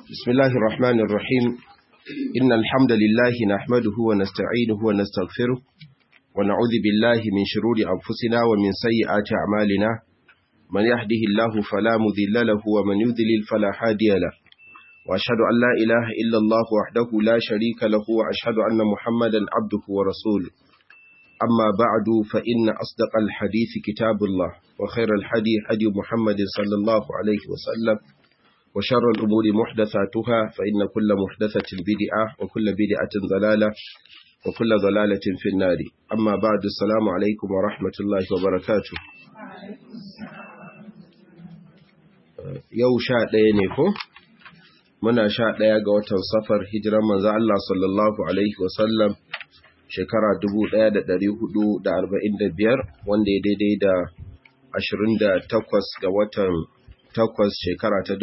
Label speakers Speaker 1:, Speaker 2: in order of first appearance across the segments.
Speaker 1: بسم الله الرحمن الرحيم إن الحمد لله نحمده ونستعينه ونستغفره ونعوذ بالله من شرور أنفسنا ومن سيئات أعمالنا من يهده الله فلا مذل له ومن يذلل فلا هادي له وأشهد أن لا إله إلا الله وحده لا شريك له وأشهد أن محمدا عبده ورسوله أما بعد فإن أصدق الحديث كتاب الله وخير الحدي حدي محمد صلى الله عليه وسلم وشر الأمور محدثاتها فإن كل محدثة بدعة وكل بدعة ضلالة وكل ضلالة في النار أما بعد السلام عليكم ورحمة الله وبركاته yau sha ɗaya ne ko? Muna sha ɗaya ga watan safar hijiran manzo Allah sallallahu Alaihi wasallam shekara 1445 wanda ya daidai da 28 ga watan takwas shekara ta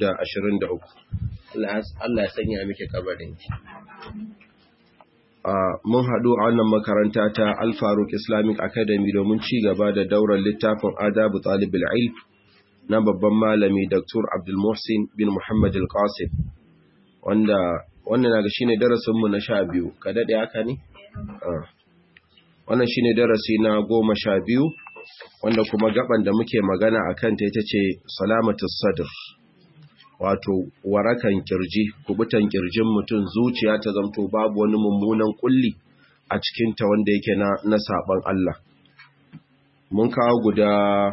Speaker 1: 2023 Allah ya sanya miki kabarin mun haɗu a wannan makaranta ta Al-Faruq Islamic Academy domin ci gaba da daular littafin Adabu Talibul Ilm na babban malami Dr. Abdul Muhsin bin Muhammad Al-Qasim wanda wannan naga shine darasin mu na 12 ka dade haka ne wannan shine darasi na 12 wanda kuma gaban da muke magana akan ta ita ce salamatus sadr wato warakan kirji kubutan kirjin mutum zuciya ta zamto babu wani mummunan kulli a cikin ta wanda yake na na saban Allah mun kawo guda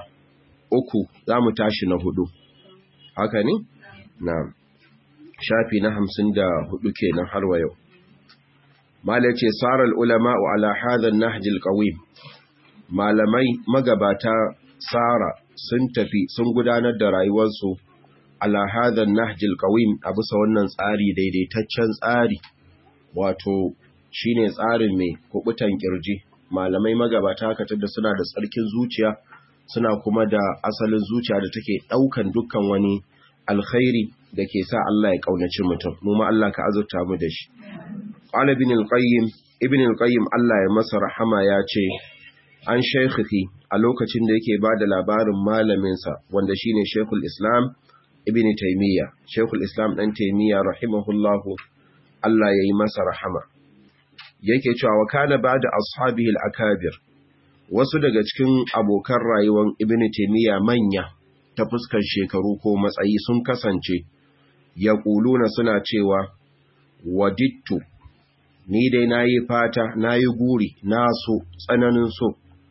Speaker 1: uku zamu tashi na hudu haka ne na'am shafi na hamsin da hudu kenan har wa yau mala ce sarar ulama'u ala hadha an-nahj al-qawim malamai magabata tsara sun tafi sun gudanar da rayuwarsu ala hadhan nahjil qawim a bisa wannan tsari daidaitaccen tsari wato shine tsarin mai kubutan kirji malamai magabata haka da suna da tsarkin zuciya suna kuma da asalin zuciya da take daukan dukkan wani alkhairi da ke sa Allah ya kaunaci mutum mu ma Allah ka azurta mu da shi qala ibn al-qayyim ibn al-qayyim Allah ya masa rahama ya ce an shaikhihi a lokacin da yake ba da labarin malaminsa wanda shine Sheikhul Islam Ibn Taymiyyah Sheikhul Islam dan Taymiyyah rahimahullahu Allah yayi masa rahama yake cewa wa kana ba'da ashabihi al-akabir wasu daga cikin abokan rayuwar Ibn Taymiyyah manya ta fuskar shekaru ko matsayi sun kasance yaquluna suna cewa wadittu ni dai nayi fata nayi guri na so tsananin so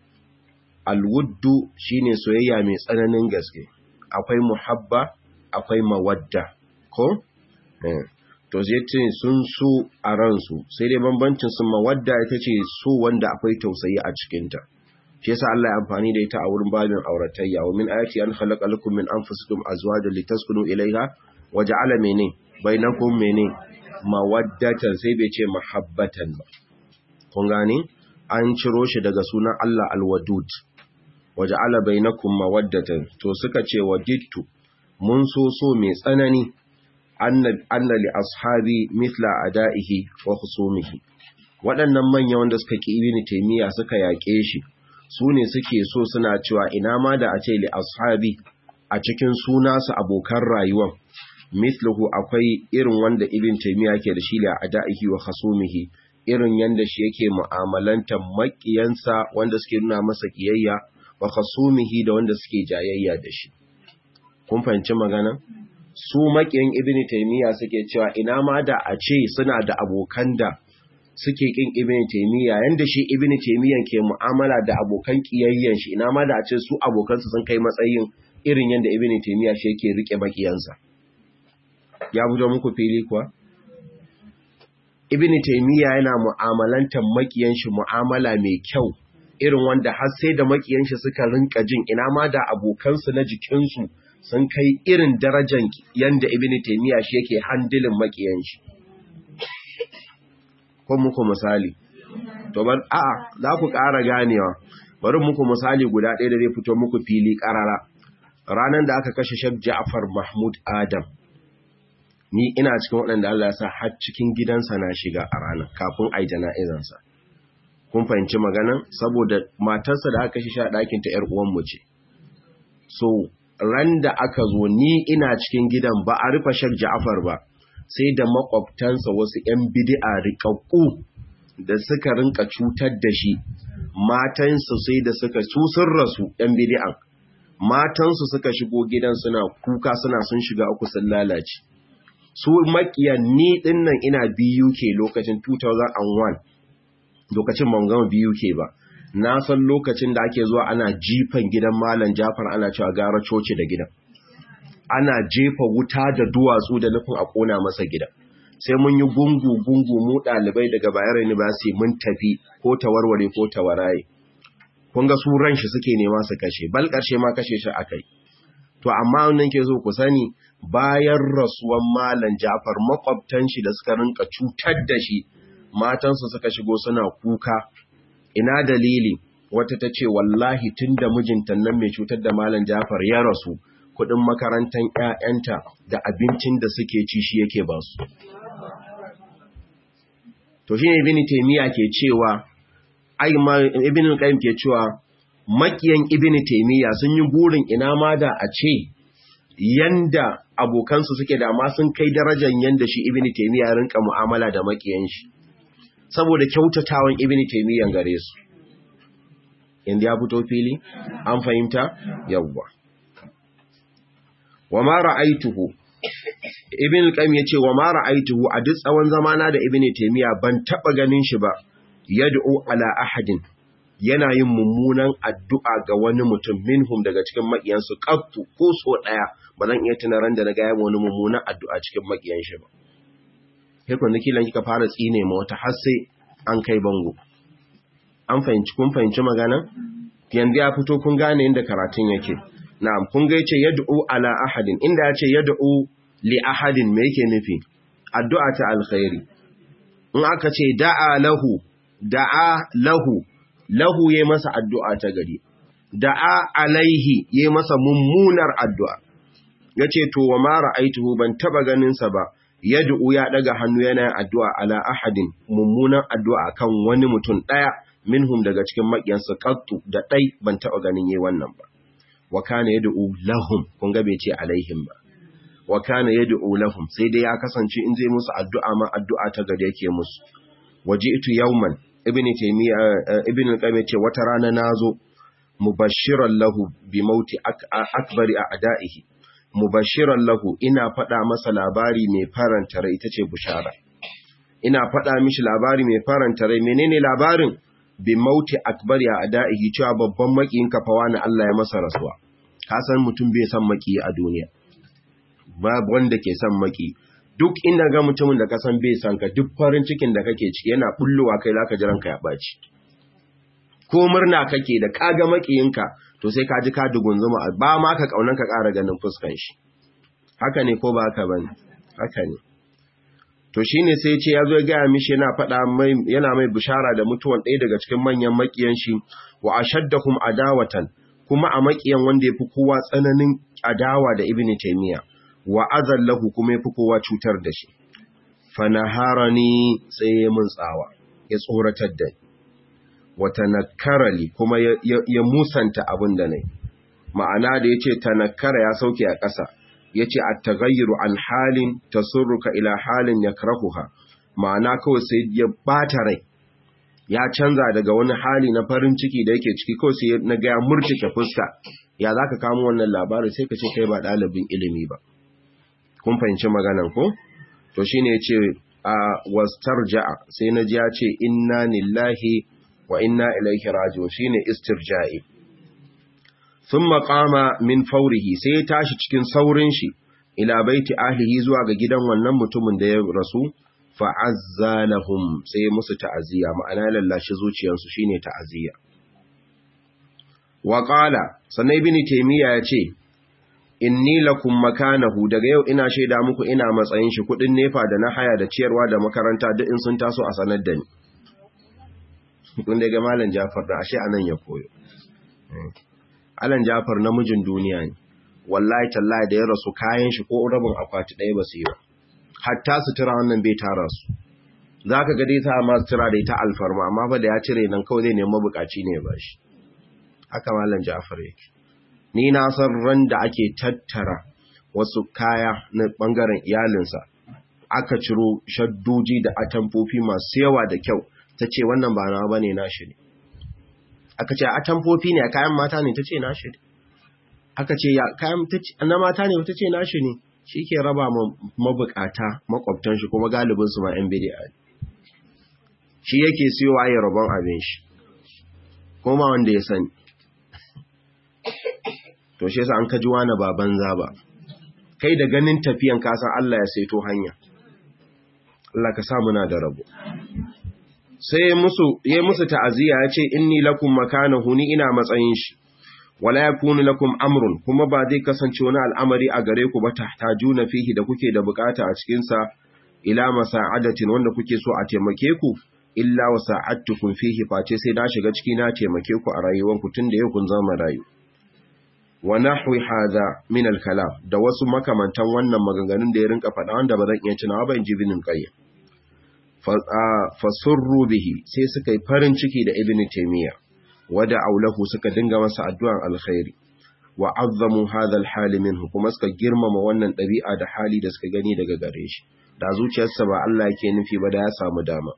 Speaker 1: alwuddu shine soyayya mai tsananin gaske akwai muhabba akwai mawadda ko to zai sun so a ransu sai dai bambancin sun mawadda ita ce so wanda akwai tausayi a cikinta shi yasa Allah ya amfani da ita a wurin babin auratayya wa min ayati an khalaqa lakum min anfusikum azwajan litaskunu ilayha wa ja'ala mene bainakum mene mawaddatan sai bai ce mahabbatan ba kun gane an ciro shi daga sunan Allah alwadud waja'ala bainakum mawaddatan to suka ce wajidtu mun so so mai tsanani anna li ashabi mithla adaihi wa khusumihi waɗannan manya wanda suka ki ibini taymiya suka yaƙe shi su ne suke so suna cewa ina ma da a ce li ashabi a cikin suna su abokan rayuwan mithluhu akwai irin wanda ibn taymiya ke da shi li adaihi wa khusumihi irin yanda shi yake mu'amalantar makiyansa wanda suke nuna masa kiyayya wa khasumihi da wanda suke jayayya da shi kun fahimci magana su makiyan ibnu taymiya suke cewa ina ma da a ce suna da abokan da suke kin ibnu taymiya yanda shi ibnu taymiyan ke mu'amala da abokan kiyayyan shi ina ma da a ce su abokan su sun kai matsayin irin yanda ibnu taymiya shi yake rike makiyansa ya fito muku fili kuwa ibn taymiya yana mu'amalantar makiyan shi mu'amala mai kyau irin wanda har sai da makiyan shi suka rinka jin ina ma da abokansu na jikinsu sun kai irin darajar yanda ibn taymiya shi yake handilin makiyan shi ko muku misali to bar a'a za ku ƙara ganewa bari muku misali guda ɗaya da zai fito muku fili ƙarara ranar da aka kashe Sheikh Ja'far Mahmud Adam ni ina cikin waɗanda Allah ya sa har cikin gidansa na shiga a ranar kafin a yi jana'izansa. Kun fahimci maganan? Saboda matarsa da aka shi a ɗakinta ‘yar uwanmu ce. So, ran da aka zo ni ina cikin gidan ba a rufe Sheikh Ja'far ba sai da makwabtansa wasu ƴan bid'a riƙaƙƙu da suka rinka cutar da shi matansu sai da suka su sun rasu ƴan bid'an matansu suka shigo gidan suna kuka suna sun shiga uku sun lalace su makiyan ni dinnan ina BUK lokacin 2001 lokacin ban gama BUK ba na san lokacin da ake zuwa ana jifan gidan malam Jafar ana cewa gara coci da gidan ana jefa wuta da duwatsu da nufin a kona masa gidan sai mun yi gungu gungu mu dalibai daga Bayero University mun tafi ko tawarware ko tawaraye kun ga su ran shi suke nema su kashe bal karshe ma kashe shi akai to amma wannan ke so ku sani bayan rasuwan malam Jafar makwabtan shi da suka rinka cutar da shi matansu suka shigo suna kuka ina dalili wata ta ce wallahi tunda mijinta nan mai cutar da malam Jafar ya rasu kudin makarantar ƴaƴanta da abincin da suke ci shi yake ba su to shine ibn taymiya ke cewa ai ibn qayyim ke cewa makiyan ibn taymiya sun yi burin ina ma da a ce yanda abokansu suke da ma sun kai darajar yanda shi ibn taymiya rinka mu'amala da makiyan shi saboda kyautatawan ibn taymiya gare su inda ya fito fili an fahimta yawwa wa ma ra'aituhu ibn al-qayyim yace wa ma ra'aituhu a duk tsawon zamana da ibn taymiya ban taba ganin shi ba yad'u ala ahadin yana yin mummunan addu'a ga wani mutum minhum daga cikin makiyansu qattu ko so daya ba zan iya tuna ran da na ga yayin wani mummunan addu'a cikin makiyan shi ba sai kun kilan kika fara tsine ma wata har sai an kai bango an fahimci kun fahimci magana yanzu ya fito kun gane inda karatun yake na'am kun ga yace yad'u ala ahadin inda yace yad'u li ahadin me yake nufi addu'a ta alkhairi in aka ce da'a lahu da'a lahu lahu yayi masa addu'a ta gari da'a alaihi yayi masa mummunar addu'a yace to wa ma ra'aituhu ban taba ganin sa ba yad'u ya daga hannu yana addu'a ala ahadin mummunan addu'a kan wani mutum daya minhum daga cikin makiyansa qattu da dai ban taba ganin yayi wannan ba wa kana yad'u lahum kun ga bai ce alaihim ba wa kana yad'u lahum sai dai ya kasance in zai musu addu'a ma addu'a ta gari yake musu waji'tu yawman ibnu taymiya ibnu qayyim ce wata rana nazo mubashiran lahu bi mauti akbari a'da'ihi mubashiran lahu ina faɗa masa labari mai faranta rai ita ce bushara ina faɗa mishi labari mai faranta rai menene labarin bi mauti akbari a'da'ihi cewa babban makiyin kafawa na Allah ya masa rasuwa ka san mutum bai san maki a duniya babu wanda ke san maki duk inda ga mutumin da ka san bai san ka duk farin cikin da kake ciki yana bullowa kai zaka ji ranka ya baci ko murna kake da kaga makiyinka to sai ka ji ka dugunzuma ba ma ka kaunan ka ƙara ganin fuskan shi haka ne ko ba haka bane haka ne to shine sai ce yazo ya ga mishi yana faɗa mai yana mai bishara da mutuwan ɗaya daga cikin manyan makiyan shi wa ashaddahum adawatan kuma a makiyan wanda yafi kowa tsananin adawa da ibnu taymiya wa azallahu kuma yafi kowa cutar da shi fanaharani sai ya mun tsawa ya tsoratar da ni wa tanakkarali kuma ya, ya, ya musanta abin da nayi ma'ana da yace tanakkara ya sauke a ƙasa yace at-taghayyuru an halin tasurruka ila halin yakrahuha ma'ana kawai sai ya bata rai ya canza daga wani hali na farin ciki da yake ciki kawai sai na ga ya murtike fuska ya zaka kamo wannan labarin sai ka ce kai ba ɗalibin ilimi ba kun fahimci maganan ko to shine yace a wastarja'a sai na ji ya ce inna lillahi wa inna ilaihi raji'un shine istirja'i thumma qama min fawrihi sai ya tashi cikin saurin shi ila baiti ahlihi zuwa ga gidan wannan mutumin da ya rasu fa azzalahum sai musu ta'aziyya ma'ana lallashi zuciyarsu shine ta'aziyya wa qala sanai ibn taymiya ya ce inni lakum makanahu daga yau ina shaida muku ina matsayin shi kudin nefa da na haya da ciyarwa da makaranta duk in sun taso a sanar da ni kun daga malam Jafar da ashe anan ya koyo Alan Jafar namijin duniya ne wallahi tallahi da ya rasu kayan shi ko rabin akwati ɗaya ba su yi ba hatta sutura wannan bai tara su zaka ga dai ta ma sutura da ita alfarma amma fa da ya cire nan kawai zai nemi bukaci ne ba shi haka malam Jafar yake ni na san ran da ake tattara wasu kaya na bangaren iyalinsa aka ciro shaddoji da atamfofi masu yawa da kyau ta ce wannan ba na bane nashi ne aka ce atamfofi ne kayan mata ne ta ce nashi ne aka ce ya kayan na mata ne ta ce nashi ne shi ke raba mabukata makwabtan shi kuma galibin su ma yan bidi'a ne shi yake siyowa ya rabon abin shi kuma wanda ya sani to shi yasa an kaji wani ba banza ba kai da ganin tafiyan kasan Allah ya saito hanya Allah ka sa muna da rabo sai musu yayi musu ta'aziya ya ce inni lakum makanahu ni ina matsayin shi wala yakunu lakum amrun kuma ba zai kasance wani al'amari a gare ku ba tahtajuna fihi da kuke da bukata a cikin sa ila masa'adatin wanda kuke so a taimake ku illa wasa'atukum fihi face sai na shiga ciki na taimake ku a rayuwanku tunda yau kun zama rayu wa nahwi hadha min al-kalam da wasu makamantan wannan maganganun da ya rinka faɗa wanda ba zan iya tunawa ba in ji binin qayyim fa surru bihi sai suka yi farin ciki da ibn taymiya wada aulahu suka dinga masa addu'an alkhairi wa azzamu hadha al-hal minhu kuma suka girmama wannan ɗabi'a da hali da suka gani daga gare shi da zuciyarsa ba Allah yake nufi ba da ya samu dama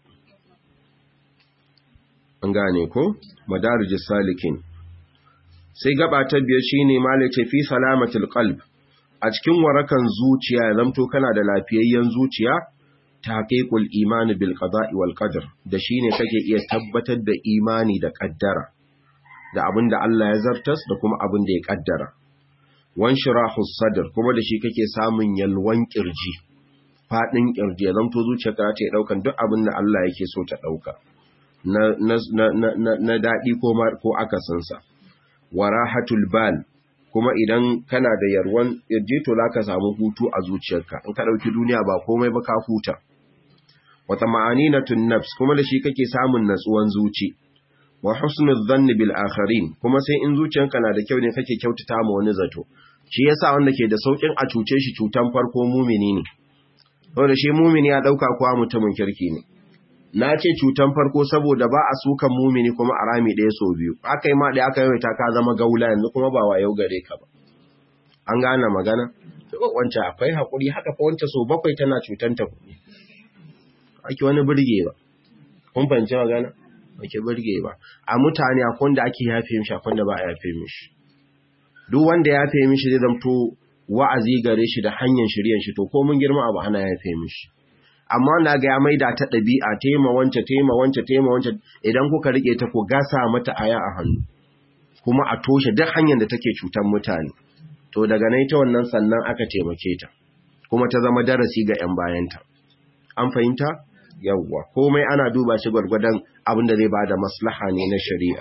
Speaker 1: an gane ko madarijus salikin sai gaba ta biyar shine malace fi salamatul qalb a cikin warakan zuciya zamto kana da lafiyayyen zuciya taqiqul imani bil qada'i wal qadar da shine kake iya tabbatar da imani da kaddara da abinda Allah ya zartas da kuma abin da ya kaddara wan shirahus sadr kuma da shi kake samun yalwan kirji fadin kirji ya zamto zuciyarka ta daukan duk abin da Allah yake so ta dauka na na na na dadi ko ko akasinsa warahatul bal kuma idan kana da yarwan yaje to zaka samu hutu a zuciyarka in ka dauki duniya ba komai ba ka huta wata ma'aninatun nafs kuma da shi kake samun natsuwan zuci wa husnul dhanni bil akharin kuma sai in zuciyarka na da kyau ne kake kyautata ma wani zato shi yasa wanda ke da saukin a cuce shi cutan farko mumini ne saboda shi mumini ya dauka kuwa mutumin kirki ne na ce cutan farko saboda ba a sukan mumini kuma a rami ɗaya sau biyu aka yi ma ɗaya aka yawaita ka zama gaula yanzu kuma ba yau gare ka ba an gane magana wancan akwai haƙuri haka fa wancan sau bakwai tana cutan ta kuɗi ake wani birge ba kun fahimci magana ake birge ba a mutane akwai wanda ake yafe mishi akwai wanda ba a yafe mishi duk wanda ya yafe mishi zai zamto wa'azi gare shi da hanyar shiryan shi to ko mun girma abu ana yafe mishi amma na ga ya maida ta ɗabi'a tema wance tema wance tema wance idan kuka rike ta ku gasa mata aya a hannu kuma a toshe duk hanyar da take cutar mutane to daga nan ita wannan sannan aka taimake ta kuma ta zama darasi ga 'yan bayanta an fahimta yawwa komai ana duba shi gwargwadon abin da zai bada maslaha ne na shari'a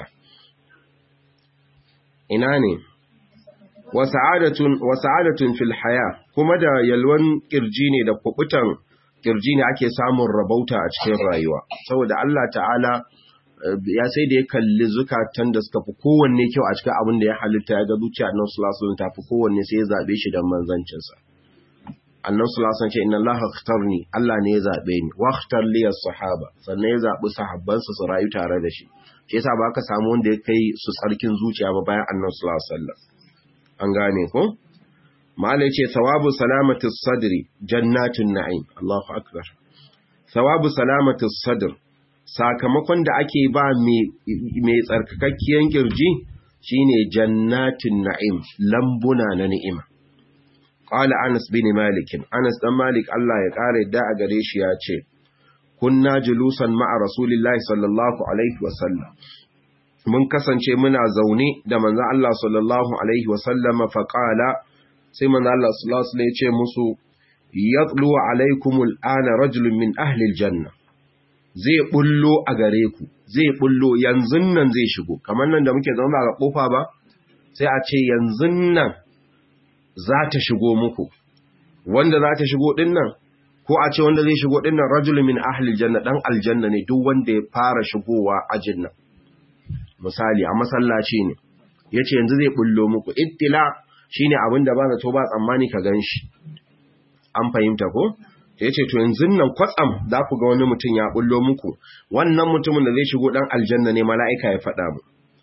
Speaker 1: ina ne wa sa'adatun fil haya kuma da yalwan kirji ne da kubutan kirji ne ake samun rabauta a cikin rayuwa saboda Allah ta'ala ya sai da ya kalli zukatan da suka fi kowanne kyau a cikin abin da ya halitta ya ga zuciya annabi sallallahu alaihi wasallam ta fi kowanne sai ya zabe shi dan manzancin sa annabi sallallahu alaihi wasallam ce inna Allah ikhtarni Allah ne ya zabe ni wa ikhtar li as-sahaba sannan ya zabi sahabban su su rayu tare da shi shi yasa ba ka samu wanda ya kai su tsarkin zuciya ba bayan annabi sallallahu alaihi wasallam an gane ko Malai ce, Sawabu salamatis sadri, jannatun na'im, Allahu Akbar. Sawabu salamatis sadr, sakamakon da ake ba mai tsarkakakkiyar kirji shi ne jannatun na'im, lambuna na ni'ima. Ƙwala Anas bin Malikin, Anas ɗan Malik Allah ya ƙara yadda a gare shi ya ce, Kunna julusan ma'a Rasulillahi sallallahu Alaihi wasallam. Mun kasance muna zaune da manzan Allah sallallahu Alaihi wasallama faƙala, sai manzo Allah sallallahu alaihi wasallam ya ce musu yatlu alaikumul ana rajulun min ahli aljanna zai bullo a gare ku zai bullo yanzu nan zai shigo kamar nan da muke zauna ga kofa ba sai a ce yanzu nan za ta shigo muku wanda za ta shigo din nan ko a ce wanda zai shigo din nan rajulun min ahli aljanna dan aljanna ne duk wanda ya fara shigowa ajin nan misali a masallaci ne yace yanzu zai bullo muku ittila shi ne abin da ba zato ba tsammani ka gan shi an fahimta ko ya ce to yanzu nan kwatsam za ku ga wani mutum ya bullo muku wannan mutumin da zai shigo dan aljanna ne mala'ika ya faɗa mu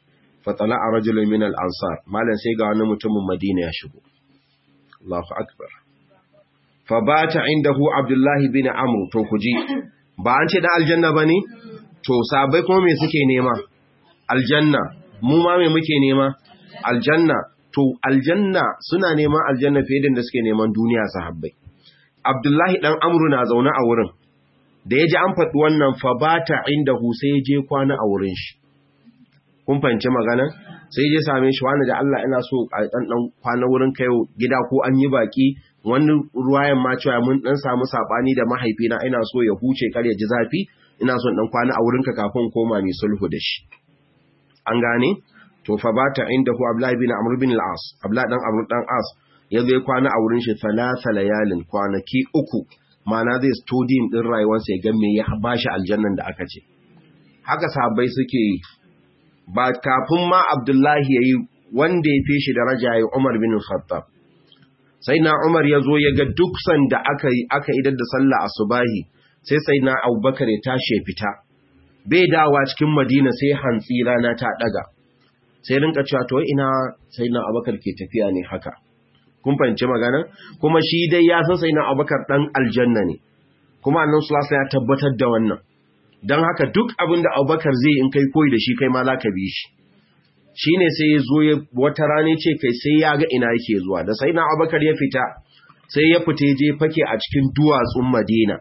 Speaker 1: fatala a rajulun min al-ansar malam sai ga wani mutumin Madina ya shigo Allahu akbar fa bata indahu Abdullahi bin Amr to kuji ba an ce da aljanna bane to sabai kuma me suke nema aljanna mu ma me muke nema aljanna to aljanna suna neman aljanna fiye da suke neman duniya sahabbai Abdullahi dan Amru na zaune a wurin da ya ji an faɗi wannan fa bata indahu sai ya je kwana a wurin shi kun fahimci magana sai je same shi wani da Allah ina so a dan dan kwana wurin kai gida ko an yi baki wani ruwayan ma cewa mun dan samu sabani da mahaifina ina so ya huce kar ya ji zafi ina so dan kwana a wurinka kafin koma mai sulhu da shi an gane to fa bata indahu Abdullah bin Amr bin al-As Abdullah dan Amr dan As ya zo kwana a wurin shi thalatha layalin kwanaki uku mana zai studying din rayuwarsa ya ga me ya bashi aljannan da aka ce haka sahabbai suke yi ba kafin ma Abdullahi ya yi wanda ya fi shi daraja ya yi Umar bin Khattab. Sai na Umar ya zo ya ga duk sanda aka yi aka idar da sallah asubahi sai sai na Abubakar ya tashi ya fita. Bai dawa cikin Madina sai hantsi rana ta daga. Sai rinka cewa to ina sai na Abubakar ke tafiya ne haka. Kun fahimci magana? Kuma shi dai ya san sai na Abubakar dan aljanna ne. Kuma Annabi sallallahu alaihi ya tabbatar da wannan. don haka duk abin da abubakar zai in kai koyi da shi kai ma za ka bi shi shi ne sai ya zo wata rane ce kai sai ya ga ina yake zuwa da sai na abubakar ya fita sai ya fita je fake a cikin duwatsun madina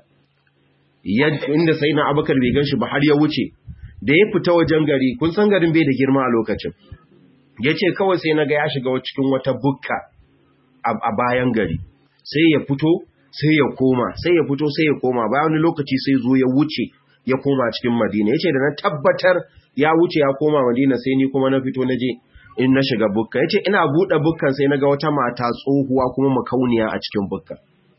Speaker 1: inda sai na abubakar bai gan shi ba har ya wuce da ya fita wajen gari kun san garin bai da girma a lokacin ya ce kawai sai na ga ya shiga cikin wata bukka a bayan gari sai ya fito sai ya koma sai ya fito sai ya koma bayan wani lokaci sai zo ya wuce ya koma cikin Madina yace da na tabbatar ya wuce ya koma Madina sai ni kuma na fito naje in na shiga bukka yace ina bude bukkan sai naga wata mata tsohuwa kuma makauniya a cikin bukka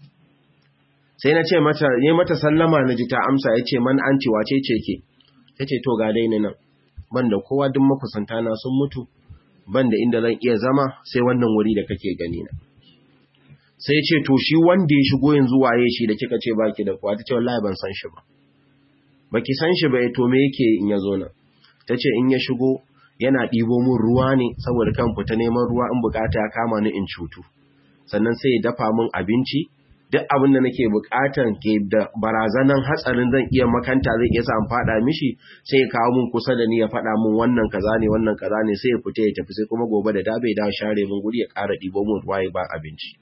Speaker 1: sai na ce mata ne mata sallama naji ta amsa yace man anti wace ce ke tace to ga dai nan banda kowa duk makusanta na sun mutu banda inda zan iya zama sai wannan wuri da kake gani na sai ce to shi wanda ya shigo yanzu waye shi da kika ce baki da kowa tace wallahi ban san shi ba baki san shi ba to me yake in ya zo nan tace in ya shigo yana ɗibo min ruwa ne saboda kan fita neman ruwa in bukata ya kama ni in cutu sannan sai ya dafa min abinci duk abin da nake bukatan ke da barazanan hatsarin zan iya makanta zai iya sa fada mishi sai ya kawo min kusa da ni ya fada min wannan kaza ne wannan kaza ne sai ya fita ya tafi sai kuma gobe da dabe da share min guri ya ƙara ɗibo min ruwa ya ba abinci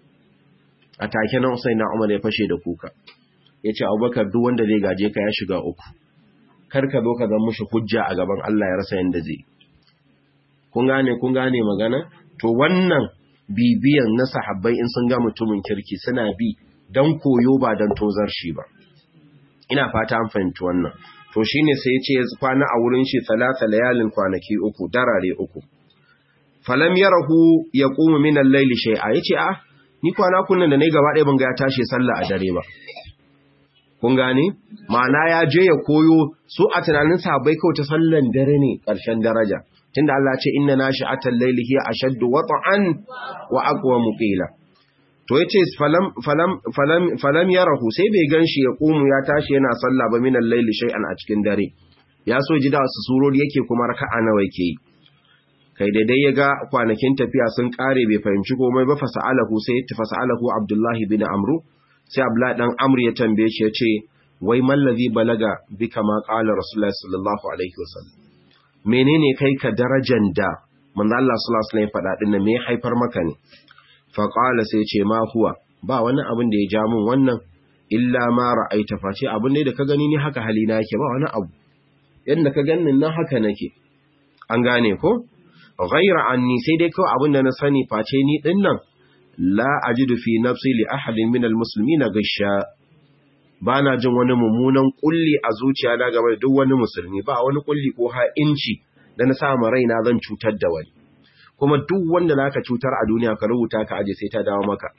Speaker 1: a take nan sai na Umar ya fashe da kuka ya ce abubakar duk wanda zai gaje ka ya shiga uku kar ka zo ka zama mushi hujja a gaban Allah ya rasa yanda zai kun gane kun gane magana to wannan bibiyan na sahabbai in sun ga mutumin kirki suna bi dan koyo ba dan tozar shi ba ina fata an fahimci wannan to shine sai ya ce ya kwana a wurin shi talata layalin kwanaki uku darare uku falam yarahu yaqumu min al-layli shay'a yace a ni kwana kunnan da nayi gaba ɗaya ban ga ya tashi sallah a dare ba kun gane ma'ana ya je ya koyo su a tunanin sahabbai kawai ta sallan dare ne ƙarshen daraja tunda Allah ce inna nashi'atal layli hiya ashaddu wat'an wa aqwa muqila to yace falam falam falam falam yarahu sai bai ganshi ya kumu ya tashi yana sallah ba minal layli shay'an a cikin dare ya so ji da wasu surori yake kuma raka'a nawa yake yi kai daidai ya ga kwanakin tafiya sun kare bai fahimci komai ba fasa'alahu sai ya fasa'alahu abdullahi bin amru sai abdullahi dan amr ya tambaye shi ya ce wai mallazi balaga bi kama qala rasulullahi sallallahu alaihi wasallam menene kai ka darajan da manzo Allah sallallahu alaihi wasallam ya faɗa din me haifar maka ne fa qala sai ce ma huwa ba wani abin da ya ja min wannan illa ma ra'aita face abin da ka gani ni haka halina yake ba wani abu yanda ka ganin nan haka nake an gane ko ghaira anni sai dai kawai abin da na sani face ni din nan la ajidu fi nafsi li ahadin min almuslimina gisha bana jin wani mummunan kulli a zuciya na game da duk wani musulmi ba wani kulli ko ha inci da na sa ma raina zan cutar da wani kuma duk wanda zaka cutar a duniya ka rubuta ka aje sai ta dawo maka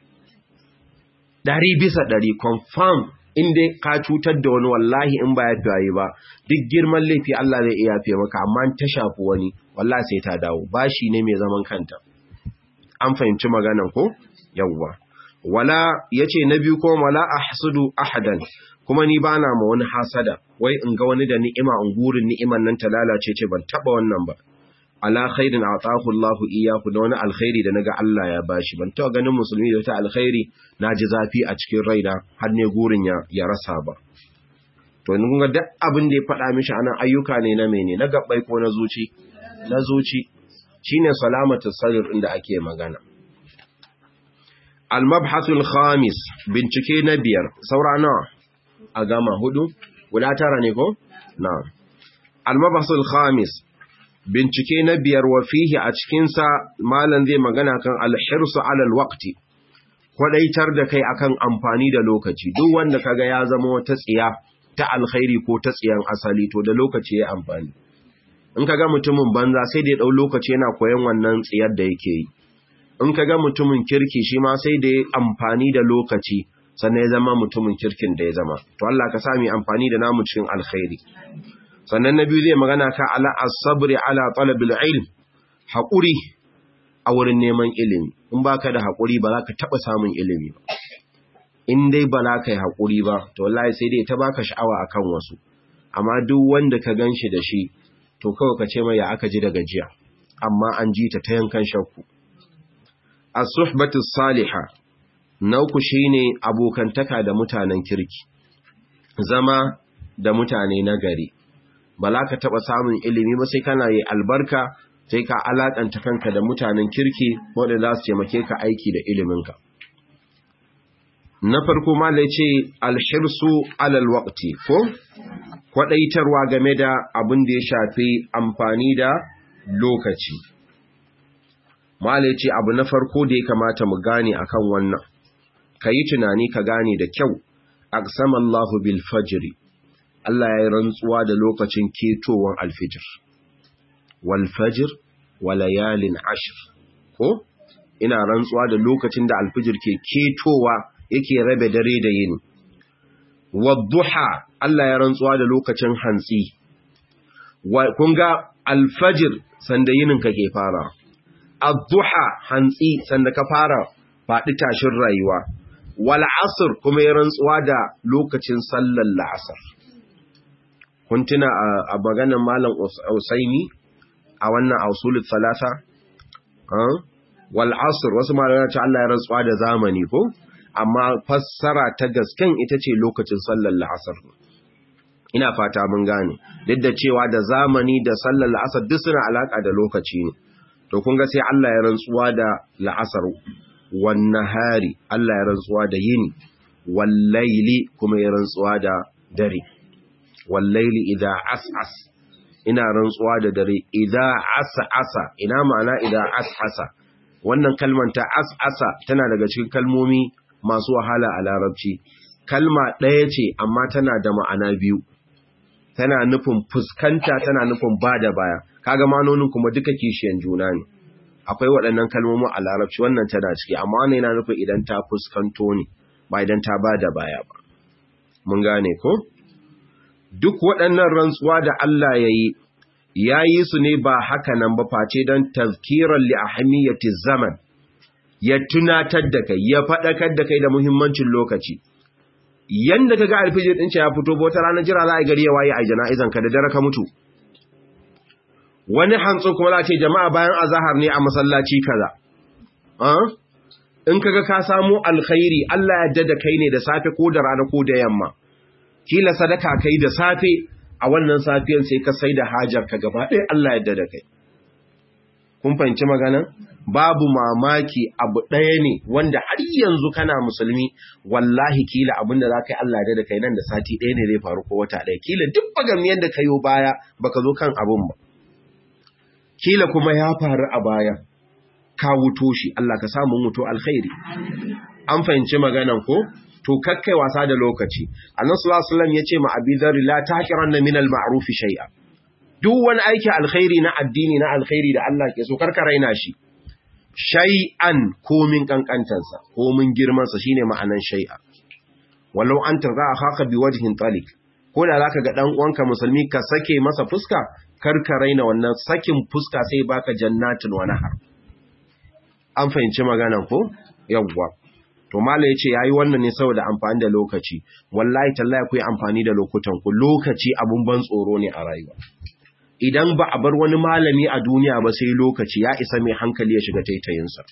Speaker 1: dari bisa dari confirm in dai ka cutar da wani wallahi in ba ya fiye ba duk girman laifi Allah zai iya fiye maka amma ta shafi wani wallahi sai ta dawo bashi ne mai zaman kanta an fahimci maganan ko yawwa wala yace na biyu ko wala ahsudu ahadan kuma ni bana ma wani hasada wai in ga wani da ni'ima in gurin ni'iman nan ta lalace ce ban taba wannan ba ala khairin atahu Allah iyyahu da wani alkhairi da naga Allah ya bashi ban taɓa ganin musulmi da wata alkhairi naji zafi a cikin raina har ne gurin ya ya rasa ba to in ga duk abin da ya faɗa mishi anan ayyuka ne na mene na gabbai ko na zuci na zuci shine salamatu sadr inda ake magana al-mabhasul khamis bincike na biyar saura nawa a gama hudu guda tara ne ko na'am al-mabhasul khamis bincike na biyar wa fihi a cikin sa malan zai magana kan al-hirsu ala al-waqti kwadaitar da kai akan amfani da lokaci duk wanda kaga ya zama wata tsiya ta alkhairi ko ta tsiyan asali to da lokaci ya amfani in kaga mutumin banza sai da ya dau lokaci yana koyon wannan tsiyar da yake yi in kaga mutumin kirki shi ma sai da ya amfani da lokaci sannan ya zama mutumin kirkin da ya zama to Allah ka sami amfani da namu cikin alkhairi sannan na biyu zai magana ka ala as-sabri ala talabil ilm haƙuri a wurin neman ilimi in baka da haƙuri ba za ka taɓa samun ilimi ba in dai ba za ka yi haƙuri ba to wallahi sai dai ta baka sha'awa akan wasu amma duk wanda ka ganshi da shi to kawai ka ce mai ya aka ji da gajiya amma an ji ta ta yankan shakku as-suhbatu salihah na uku shine abokantaka da mutanen kirki zama da mutane na gari ba za ka taɓa samun ilimi ba sai kana yi albarka sai ka alaƙanta kanka da mutanen kirki wanda za su taimake ka aiki da iliminka na farko ma da ce alhirsu alal waqti ko kwadaitarwa game da abin da ya shafi amfani da lokaci mala ce abu na farko da ya kamata mu gane akan wannan ka yi tunani ka gane da kyau aqsama Allahu bil fajri Allah ya yi rantsuwa da lokacin ketowar alfijir wal fajr wa layalin ashr ko ina rantsuwa da lokacin da alfijir ke ketowa yake rabe dare da yini wadduha Allah ya rantsuwa da lokacin hantsi kun ga alfajir sanda yinin ka ke fara adduha hantsi sanda ka fara faɗi tashin rayuwa wal asr kuma ya rantsuwa da lokacin sallar la'asar kun tuna a maganar malam Usaini a wannan ausulut salasa wal asr wasu malamai ce Allah ya rantsuwa da zamani ko amma fassara ta gasken ita ce lokacin sallar la'asar ina fata mun gane duk da cewa da zamani da sallar la'asar duk suna alaka da lokaci ne to kun ga sai Allah ya rantsuwa da la'asar wan nahari Allah ya rantsuwa da yini wal laili kuma ya rantsuwa da dare wal laili idza as'as ina rantsuwa da dare idza as'asa ina ma'ana idza as'asa wannan kalmar ta as'asa tana daga cikin kalmomi masu wahala a larabci kalma ɗaya ce amma tana da ma'ana biyu tana nufin fuskanta tana nufin ba da baya kaga manonin kuma duka kishiyan juna ne akwai waɗannan kalmomin a larabci wannan tana ciki amma wannan yana nufin idan ta fuskanto ne ba idan ta ba da baya ba mun gane ko duk waɗannan rantsuwa da Allah ya yi ya yi su ne ba haka nan ba face don tazkiran li ahmiyati zaman ya tunatar da kai ya faɗakar da kai da muhimmancin lokaci yanda kaga alfijir din ya fito ba wata rana jira za a gari ya waye a jana'izan ka da dare ka mutu wani hantsu kuma za ce jama'a bayan azahar ne a masallaci kaza in kaga ka samu alkhairi Allah ya dada kai ne da safe ko da rana ko da yamma kila sadaka kai da safe a wannan safiyan sai ka sai da hajar ka gaba ɗaya Allah ya dada kai kun fahimci magana babu mamaki abu ɗaya ne wanda har yanzu kana musulmi wallahi kila abinda za ka yi Allah da kai nan da sati ɗaya ne zai faru ko wata ɗaya kila duk bagamiyar da ka yi baya baka zo kan abin ba kila kuma ya faru a baya ka wuto shi Allah ka samu wuto alkhairi an fahimci maganan ko to kakkai wasa da lokaci annabi sallallahu alaihi wasallam yace ma abi dharr la taqiranna min al-ma'ruf shay'a duk wani aiki alkhairi na addini na alkhairi da Allah ke so karka raina shi shay'an komin kankantansa komin girmansa shine ma'anan shay'a wallau an tarza haka bi wajhin talik ko da zaka ga dan uwanka musulmi ka sake masa fuska karka raina wannan sakin fuska sai baka jannatin wa nahar an fahimci maganan ko yawwa to mala yace yayi wannan ne saboda amfani da lokaci wallahi tallahi ku yi amfani da lokutan ku lokaci abun ban tsoro ne a rayuwa idan ba a bar wani malami a duniya ba sai lokaci ya isa mai hankali ya shiga taitayinsa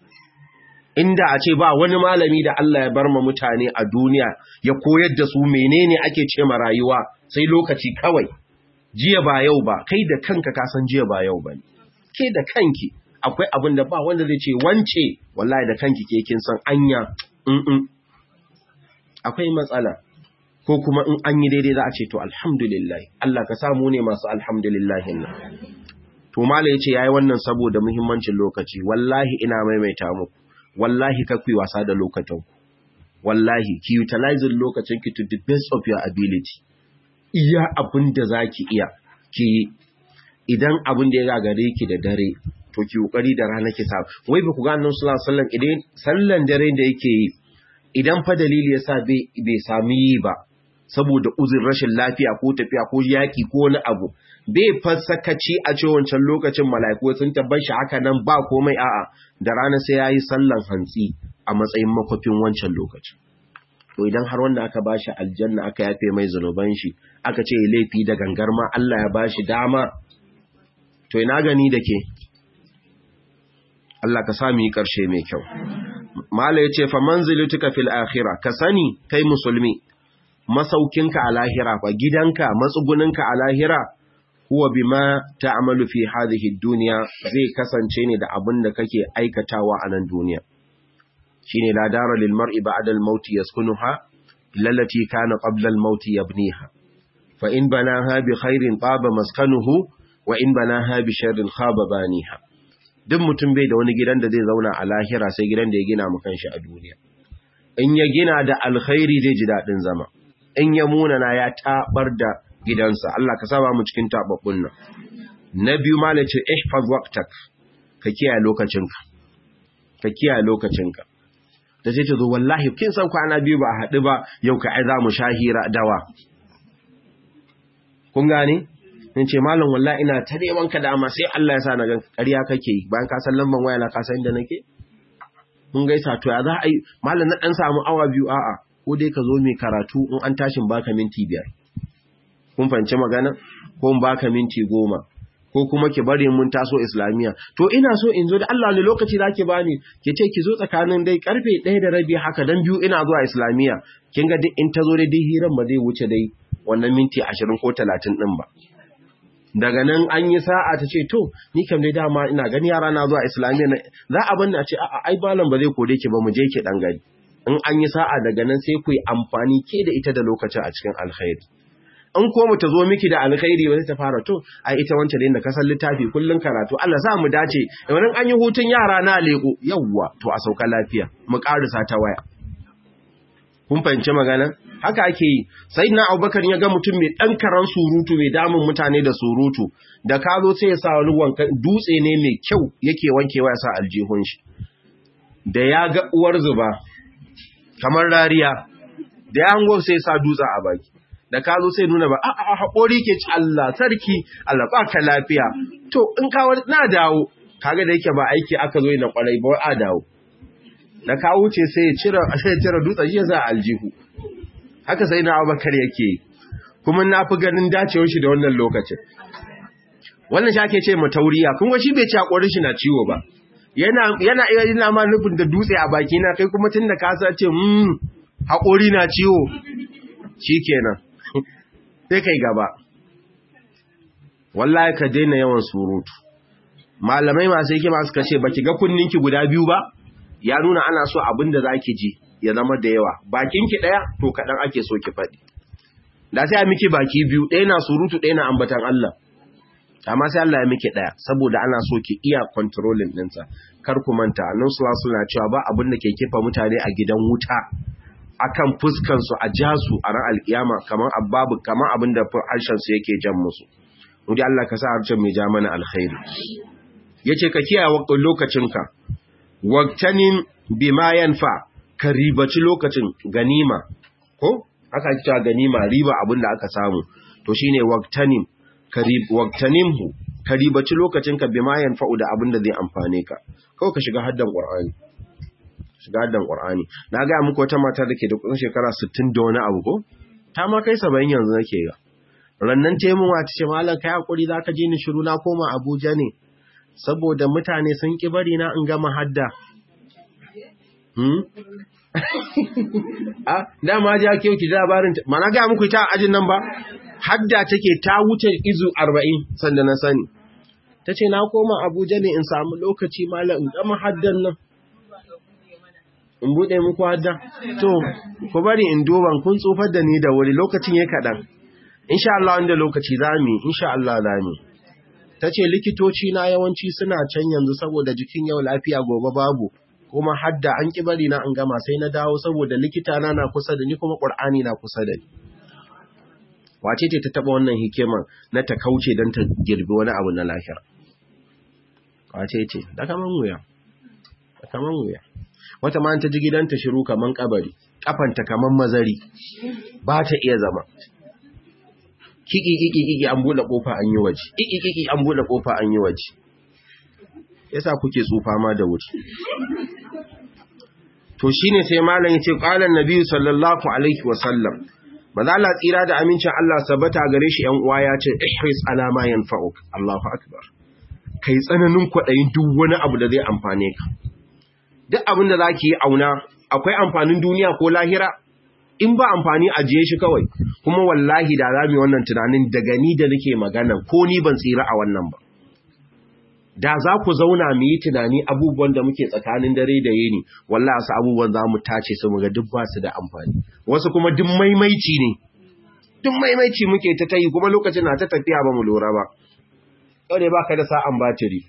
Speaker 1: inda a ce ba wani malami da Allah ya bar ma mutane a duniya ya koyar da su menene ake ce ma rayuwa sai lokaci kawai jiya ba yau ba kai da kanka ka san jiya ba yau bane ke da kanki akwai abin da ba wanda zai ce wance wallahi da kanki ke kin san anya mm akwai matsala ko kuma in an yi daidai za a ce to alhamdulillah Allah ka samu ne masu alhamdulillah nan to mala yace yayi wannan saboda muhimmancin lokaci wallahi ina maimaita muku wallahi ka kuyi wasa da lokacin ku wallahi ki utilize lokacin ki to the best of your ability iya abin da zaki iya ki idan abin da ya gagare ki da dare to ki kokari da rana ki sa wai ba ku ga annabi sallallahu alaihi wasallam idan sallan dare da yake yi idan fa dalili yasa bai bai sami yi ba saboda uzur rashin lafiya ko tafiya ko yaki ko wani abu bai fasakaci a ce wancan lokacin mala'iku sun tabbar shi haka nan ba komai a'a da rana sai yayi sallan hantsi a matsayin makwafin wancan lokaci to idan har wanda aka bashi aljanna aka yafe mai zanuban shi aka ce laifi da gangar ma Allah ya bashi dama to ina gani da ke Allah ka sami yi ƙarshe mai kyau mala ya ce fa manzilutuka fil akhirah ka sani kai musulmi masaukinka a lahira fa gidanka matsuguninka a lahira huwa bima ta'malu fi hadhihi dunya zai kasance ne da abin da kake aikatawa a nan duniya shine la dara lil mar'i ba'da al maut yaskunuha lallati kana qabla al maut yabniha fa in banaha bi khairin taba maskanuhu wa in banaha bi sharrin khaba baniha duk mutum bai da wani gidan da zai zauna a lahira sai gidan da ya gina mu kanshi a duniya in ya gina da alkhairi zai ji dadin zama in ya munana ya tabar da gidansa Allah ka saba mu cikin tababbun nan na biyu malace ihfaz waqtak ka kiyaye lokacinka ka kiyaye lokacinka da sai ta zo wallahi kin san kwana biyu ba a haɗu ba yau ka ai za mu shahira dawa kun gane in ce malam wallahi ina ta neman ka dama sai Allah ya sa na gan ƙarya kake yi bayan ka san lamban waya na ka san inda nake mun gaisa to ya za a yi malam na dan samu awa biyu a'a ko dai ka zo mai karatu in an tashin baka minti biyar kun fahimci magana ko in baka minti goma ko kuma ki bari mun taso islamiya to ina so in zo da Allah ne lokaci zaki bani ki ce ki zo tsakanin dai karfe 1 da rabi haka dan biyu ina zuwa islamiya kin ga duk in ta zo dai hiran ba zai wuce dai wannan minti 20 ko 30 din ba daga nan an yi sa'a ta ce to ni kam dai dama ina gani yara na zuwa islamiyya za a bani a ce a'a ai malam ba zai kore ki ba mu je ki dan gari in an yi sa'a daga nan sai ku yi amfani ke da ita da lokacin a cikin alkhairi in ko mu ta zo miki da alkhairi wani ta fara to ai ita wancan da kasan littafi kullun karatu Allah za mu dace idan an yi hutun yara na leko yawwa to a sauka lafiya mu karisa ta waya kun fahimci magana haka ake yi sai na abubakar ya ga mutum mai ɗan karan surutu mai damun mutane da surutu da ka zo sai ya sa wani wanka dutse ne mai kyau yake wankewa ya sa aljihun shi da ya ga uwar zuba kamar rariya da ya hango sai ya sa dutse a baki da ka zo sai nuna ba a a haƙori ke ci Allah sarki Allah ba ka lafiya to in ka na dawo kaga da yake ba aiki aka zo na kwarai ba a dawo da ka wuce sai ya cire sai ya cire dutsen ya za aljihu haka sai na Abubakar yake kuma na fi ganin dacewar shi da wannan lokacin wannan shi ake ce ma tauriya kuma shi bai ci hakorin shi na ciwo ba yana yana yana ma nufin da dutse a baki na kai kuma tunda ka sa ce mm hakori na ciwo shikenan sai kai gaba wallahi ka daina yawan surutu malamai masu hikima suka ce baki ga kunninki guda biyu ba ya nuna ana so abin da zaki ji ya zama da yawa bakinki daya to kadan ake so ki faɗi da sai a miki baki biyu ɗaya na surutu ɗaya na ambatan Allah amma sai Allah ya miki daya saboda ana so ki iya controlling ɗinsa kar ku manta annabi sallallahu alaihi cewa ba abin da ke kifa mutane a gidan wuta akan fuskan su a jasu a ran alkiyama kaman ababu kaman abin da harshen su yake jan musu Wudi Allah ka sa harshen mai ja mana alkhairi yace ka kiyaye waktin lokacinka waktanin bima yanfa ka ribaci lokacin ganima ko aka cewa ganima riba abin da aka samu to shine waktanin waktanimhu ka ribaci lokacin ka bima yanfa'u da abin da zai amfane ka kawai ka shiga haddan qur'ani shiga haddan qur'ani na ga muku wata mata dake da kusan shekara 60 da wani abu ko ta ma kai 70 yanzu nake ga rannan taimuwa ta ce malam kai hakuri zaka ji ni shiru na koma Abuja ne saboda mutane sun ki bari na in gama hadda hmm a dama ji ake ki labarin mana ga muku ta ajin nan ba hadda take ta wuce izu 40 sanda na sani tace na koma Abuja ne in samu lokaci malam in gama haddan nan in bude muku hadda to ku bari in duban kun tsufar da ni da wuri lokacin yayi kadan insha Allah wanda lokaci zamu insha Allah zamu tace likitoci na yawanci suna can yanzu saboda jikin yau lafiya gobe babu kuma hadda an ki bari na an gama sai na dawo saboda likita na na kusa da ni kuma Qur'ani na kusa da ni wace ce ta taba wannan hikimar na ta kauce dan ta girbi wani abu na lahira wace ce da kaman wuya da kaman wuya wata ma ta ji gidanta shiru kaman kabari kafanta kaman mazari ba ta iya zama kiki kiki kiki an bude kofa an yi waje kiki kiki an bude kofa an yi waje yasa kuke tsufa ma da wuri to shine sai malam yace qala annabi sallallahu alaihi wasallam maza Allah tsira da amincin Allah sabata gare shi yan uwa ya ce ihris ala ma yanfa'uk Allahu akbar kai tsananin kwadayin duk wani abu da zai amfane ka duk abin da zaki yi auna akwai amfanin duniya ko lahira in ba amfani ajiye shi kawai kuma wallahi da za mu yi wannan tunanin daga ni da nake magana ko ni ban tsira a wannan ba da za ku zauna mu yi tunani abubuwan da muke tsakanin dare da yini wallahi su abubuwan za mu tace su mu ga duk ba su da amfani wasu kuma duk maimaici ne duk maimaici muke ta tayi kuma lokacin na ta tafiya ba mu lura ba yau ne baka da sa'an batiri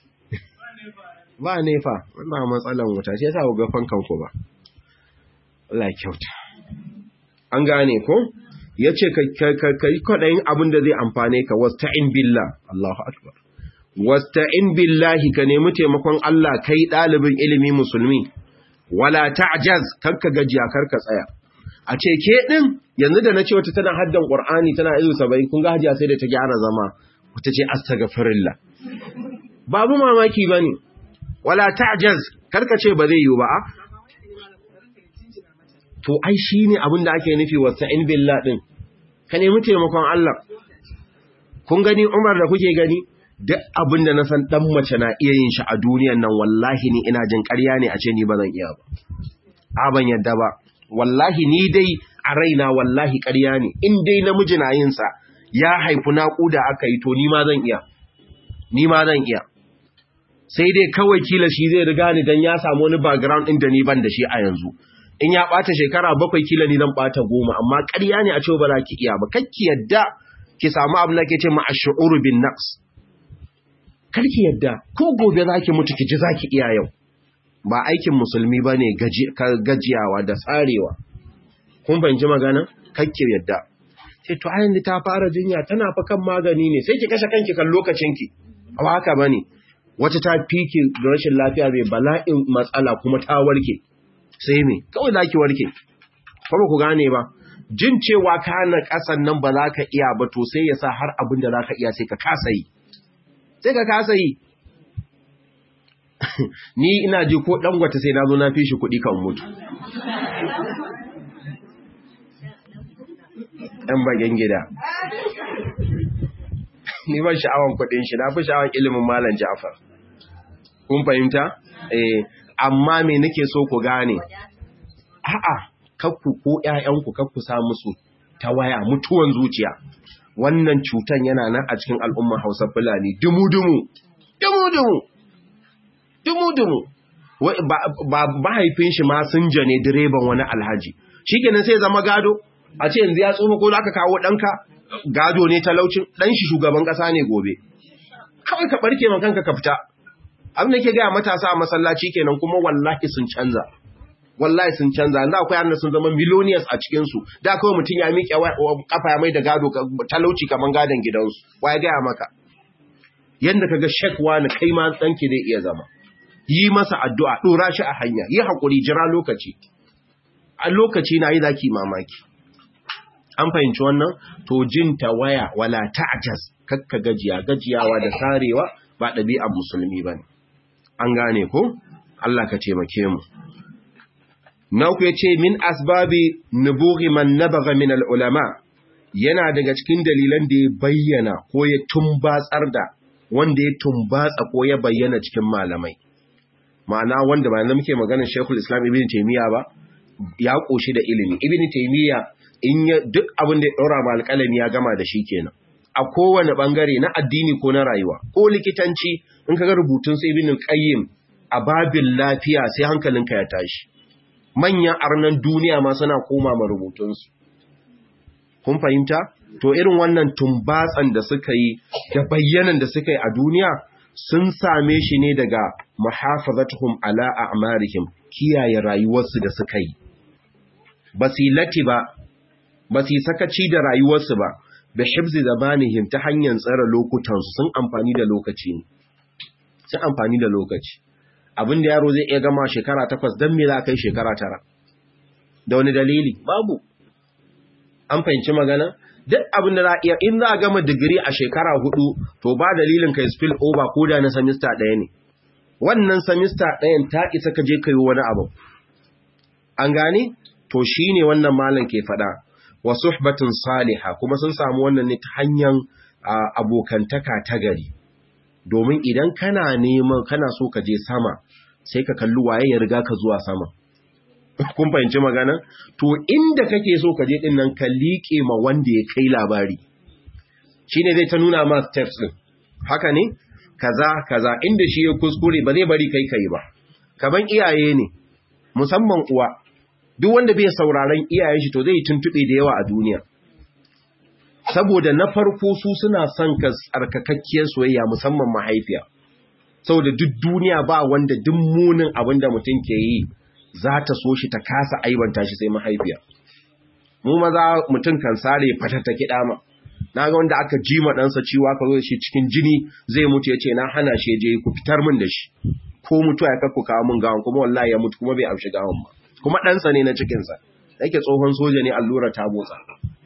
Speaker 1: ba ne fa wannan matsalan wuta shi yasa ku ga fankan ku ba Allah kyauta an gane ko yace ka yi kwadayin abin da zai amfane ka wasta'in billah Allahu akbar wasta'in billahi ka nemi taimakon Allah kai ɗalibin ilimi musulmi wala ta'jaz karka gajiya karka tsaya a ce ke din yanzu da nace wata tana haddan Qur'ani tana izu 70 kun ga hajiya sai da ta gyara zama wata ce astaghfirullah babu mamaki bane wala ta'jaz karka ce ba zai yi ba to ai shine abin da ake nufi wasta'in billah din ka nemi taimakon Allah kun gani Umar da kuke gani duk abin da na san ɗan mace na iya yin shi a duniyan nan wallahi ni ina jin ƙarya ne a ce ni ba zan iya ba. A ban yadda ba, wallahi ni dai a raina wallahi ƙarya ne, in dai namiji na yin sa ya haifu naƙuda aka yi to ni ma zan iya, ni ma zan iya. Sai dai kawai kila shi zai riga ni don ya samu wani background ɗin da ni ban da shi a yanzu. In ya ɓata shekara bakwai kila ni zan ɓata goma, amma ƙarya ne a ce ba za ki iya ba, kakki yadda ki samu abin da ke ce ma ash'uru bin naqs karki yadda ko gobe zaki mutu ki ji zaki iya yau ba aikin musulmi bane gajiyawa da tsarewa kun banji magana karki yadda sai to ayin ta fara jinya tana fa kan magani ne sai ki kashe kanki kan lokacin ki ba haka bane wata ta fiki da rashin lafiya mai bala'in matsala kuma ta warke sai me kawai zaki warke kuma ku gane ba jin cewa kana kasan nan ba za ka iya ba to sai ya sa har abin da za ka iya sai ka kasa yi sai ka kasa yi ni ina ji ko dangwata sai na zo na fi shi kuɗi kan mutu ɗan bagen gida ni ban sha'awan kuɗin shi na fi sha'awan ilimin malam ja'far kun fahimta eh amma me nake so ku gane a'a kakku ko ƴaƴanku kakku sa musu ta waya mutuwan zuciya wannan cutan yana nan a cikin al'umman Hausa Fulani dumu-dumu, dumu-dumu, dumu-dumu. Ba mahaifin shi ma sun jane direban wani alhaji. Shi kenan sai zama gado, a ce yanzu ya tsofa ko aka kawo ɗanka gado ne talaucin ɗan shi shugaban ƙasa ne gobe. Kawai ka ɓarke man kanka ka fita. Abin da ke gaya matasa a masallaci kenan kuma wallahi sun canza. wallahi sun canza yanzu akwai yaran sun zama millionaires a cikin su da kawai mutum ya miƙe kafa ya mai da gado talauci kaman gadon gidansu ya gaya maka yanda kaga shek wani kai ma danki zai iya zama yi masa addu'a dora shi a hanya yi hakuri jira lokaci a lokaci na yi zaki mamaki an fahimci wannan to jin waya wala ta'jaz kakka gajiya gajiyawa da sarewa ba ɗabi'ar musulmi bane an gane ko Allah ka taimake mu na uku ya ce min asbabi nubughi man nabaga min al'ulama yana daga cikin dalilan da ya bayyana ko ya tumbatsar da wanda ya tumbatsa ko ya bayyana cikin malamai ma'ana wanda ba na muke maganar Sheikhul Islam Ibn Taymiyyah ba ya koshi da ilimi Ibn Taymiyyah in ya duk abin da ya daura ma alƙalami ya gama da shi kenan a kowane bangare na addini ko na rayuwa ko likitanci in kaga rubutun sai Ibn Qayyim a babin lafiya sai hankalinka ya tashi manyan arnan duniya ma suna koma ma rubutunsu kun fahimta to irin wannan tumbatsan da suka yi da bayyanan da suka yi a duniya sun same shi ne daga muhafazatuhum ala a'marihim kiyaye rayuwarsu da suka yi basilati ba basi sakaci da rayuwarsu ba bi hibzi zamanihim ta hanyar tsara lokutansu sun amfani da lokaci ne sun amfani da lokaci abin da yaro zai iya gama shekara takwas don me za kai shekara tara da wani dalili babu an fahimci magana duk abin da za a iya in za a gama digiri a shekara hudu to ba dalilin kai spill over ko da na samista ɗaya ne wannan samista ɗayan ta isa ka je kai wani abu an gane to shine wannan malam ke faɗa wa suhbatun saliha kuma sun samu wannan ne ta hanyar abokantaka ta gari domin idan kana neman kana so ka je sama sai ka kalli waye ya riga ka zuwa sama kun fahimci magana to inda kake so ka je din nan ka liƙe ma wanda ya kai labari shine zai ta nuna ma steps din haka ne kaza kaza inda shi ya kuskure ba zai bari kai kai ba kaman iyaye ne musamman uwa duk wanda bai sauraron iyayen shi to zai tuntube da yawa a duniya saboda na farko su suna son ka tsarkakakkiyar soyayya musamman mahaifiya saboda duk duniya ba wanda duk munin abin da mutum ke yi za ta so shi ta kasa aibanta shi sai mahaifiya mu maza mutum kan sare fatata kiɗa ma na ga wanda aka ji ma ɗansa ciwo aka zo shi cikin jini zai mutu ya ce na hana shi je ku fitar min da shi ko mutuwa ya kakku kawo min gawan kuma wallahi ya mutu kuma bai amshi gawan ba kuma ɗansa ne na cikinsa yake tsohon soja ne allura ta motsa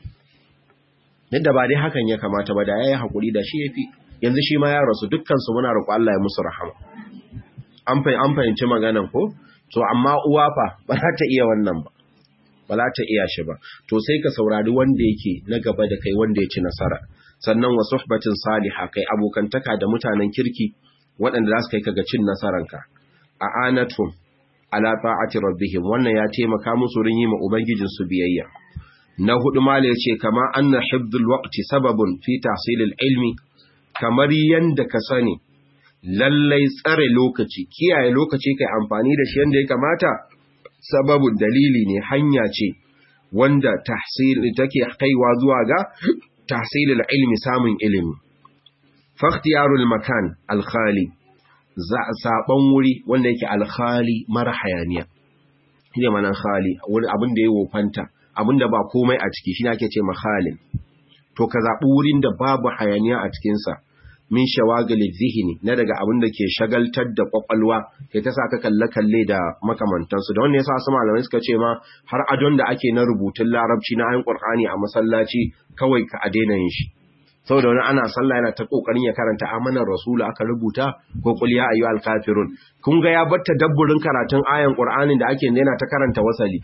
Speaker 1: yadda ba dai hakan ya kamata ba da ya yi haƙuri da shi ya fi yanzu shi ma ya rasu dukkansu muna roƙo Allah ya musu rahama an fahimci maganan ko to amma uwa fa ba za ta iya wannan ba ba za ta iya shi ba to sai ka saurari wanda yake na gaba da kai wanda ya ci nasara sannan wa suhbatin saliha kai abokantaka da mutanen kirki waɗanda za su kai ka ga cin nasaranka a anatum ala ta'ati rabbihim wannan ya taimaka musu rin yi ma ubangijin su biyayya na hudu mala yace kama anna hibdul waqti sababun fi tahsilil ilmi kamar yanda ka sani lallai tsare lokaci kiyaye lokaci kai amfani da shi yanda ya kamata sababun dalili ne hanya ce wanda tahsil take kaiwa zuwa ga tahsilil ilmi samun ilimi fakhtiyarul makan al-khali saban wuri wanda yake alkhali mara hayaniya shi ne manan khali wani abin da ya wofanta abin da ba komai a ciki shi ne ake ce makhalin to ka zaɓi wurin da babu hayaniya a cikinsa min shawagali zihini na daga abin da ke shagaltar da kwakwalwa ke ta sa ka kalle-kalle da makamantansu da wannan yasa su malamai suka ce ma har adon da ake na rubutun larabci na ayin qur'ani a masallaci kawai ka a daina yin shi saboda wani ana sallah yana ta kokarin ya karanta amanar rasulu aka rubuta ko qul ya ayyuhal kafirun kun ga ya batta dabburin karatun ayan qur'anin da ake yana ta karanta wasali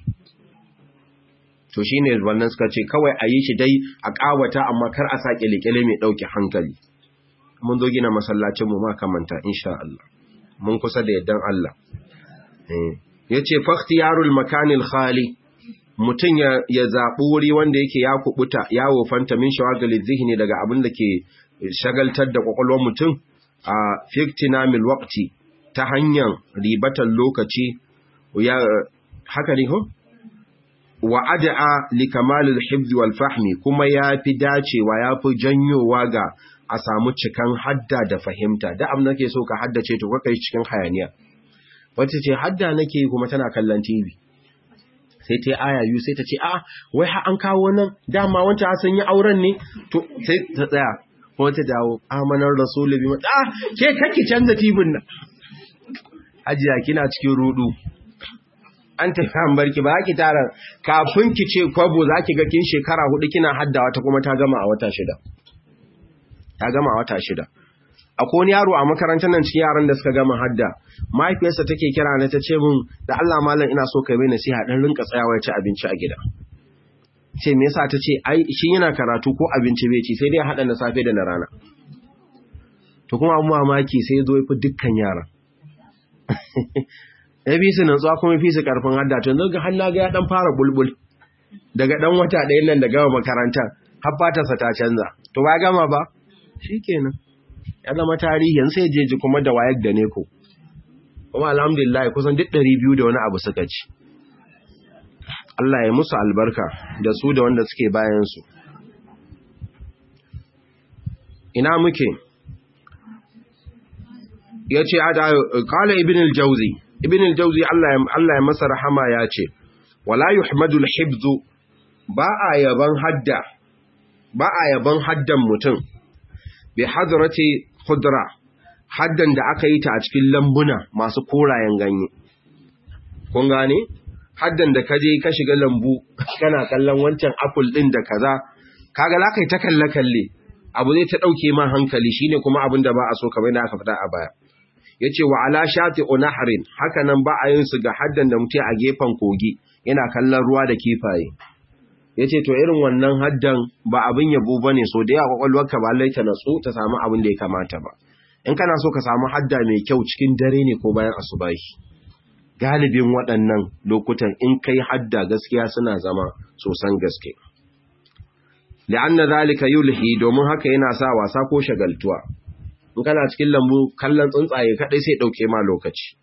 Speaker 1: to shine wannan suka ce kawai a yi shi dai a kawata amma kar a sake lekele mai dauke hankali mun zo gina masallacin mu ma kamanta insha Allah mun kusa da yaddan Allah eh yace fakhtiyarul makanil khali mutum ya zaɓi wuri wanda yake ya kubuta ya wofanta min shawagalin zihini daga abin da ke shagaltar da ƙwaƙwalwar mutum a fiktina mil waqti ta hanyar ribatan lokaci ya haka ne ho wa ad'a li kamalil hifz wal fahmi kuma yafi dacewa yafi janyowa ga a samu cikan hadda da fahimta da abin nake so ka haddace to kai cikin hayaniya wata ce hadda nake kuma tana kallon TV sai ta yi aya biyu sai ta ce a wai ha an kawo nan dama wancan sun yi auren ne to sai ta tsaya ko ta dawo amanar rasulu bi mata ke kake canza tibin nan hajiya kina cikin rudu an tafi an barki ba ki tara kafin ki ce kwabo za ki ga kin shekara hudu kina haddawa ta kuma ta gama a wata shida ta gama a wata shida akwai wani yaro a makarantar nan cikin yaran da suka gama hadda mahaifiyarsa take kira na ta ce min da Allah malam ina so kai mai nasiha dan rinka tsayawa ya ci abinci a gida ce me yasa ta ce ai shi yana karatu ko abinci bai ci sai dai haɗa na safe da na rana to kuma abu mamaki sai zo fi dukkan yara ya fi su nantsuwa kuma fi su karfin hadda to yanzu ga hannu ga ya dan fara bulbul daga dan wata ɗaya nan da gama makaranta har fatarsa ta canza to ba gama ba shikenan ya zama tarihi yanzu sai jeji kuma da wayar da ne ko kuma alhamdulillah kusan duk ɗari biyu da wani abu suka ci Allah ya musu albarka da su da wanda suke bayansu ina muke ya ce kala ibn al-jauzi ibn al-jauzi Allah ya masa rahama ya ce wala yuhmadu al-hibzu ba a yaban hadda ba a yaban haddan mutum bi hadrati khudra haddan da aka yi ta a cikin lambuna masu korayen ganye kun gane haddan da kaje ka shiga lambu kana kallon wancan apple din da kaza kaga za ka yi ta kalle kalle abu zai ta dauke ma hankali shine kuma abin da ba a so kamar da aka faɗa a baya yace wa ala shati unahrin haka nan ba a yin su ga haddan da mutum a gefen kogi yana kallon ruwa da kifaye yace to irin wannan haddan ba abin yabo bane so da yawa kwakwalwarka ba lai ta natsu ta samu abin da ya kamata ba in kana so ka samu hadda mai kyau cikin dare ne ko bayan asubahi galibin waɗannan lokutan in kai hadda gaskiya suna zama sosan gaske li'anna zalika yulhi domin haka yana sa wasa ko shagaltuwa in kana cikin lambu kallon tsuntsaye kadai sai dauke ma lokaci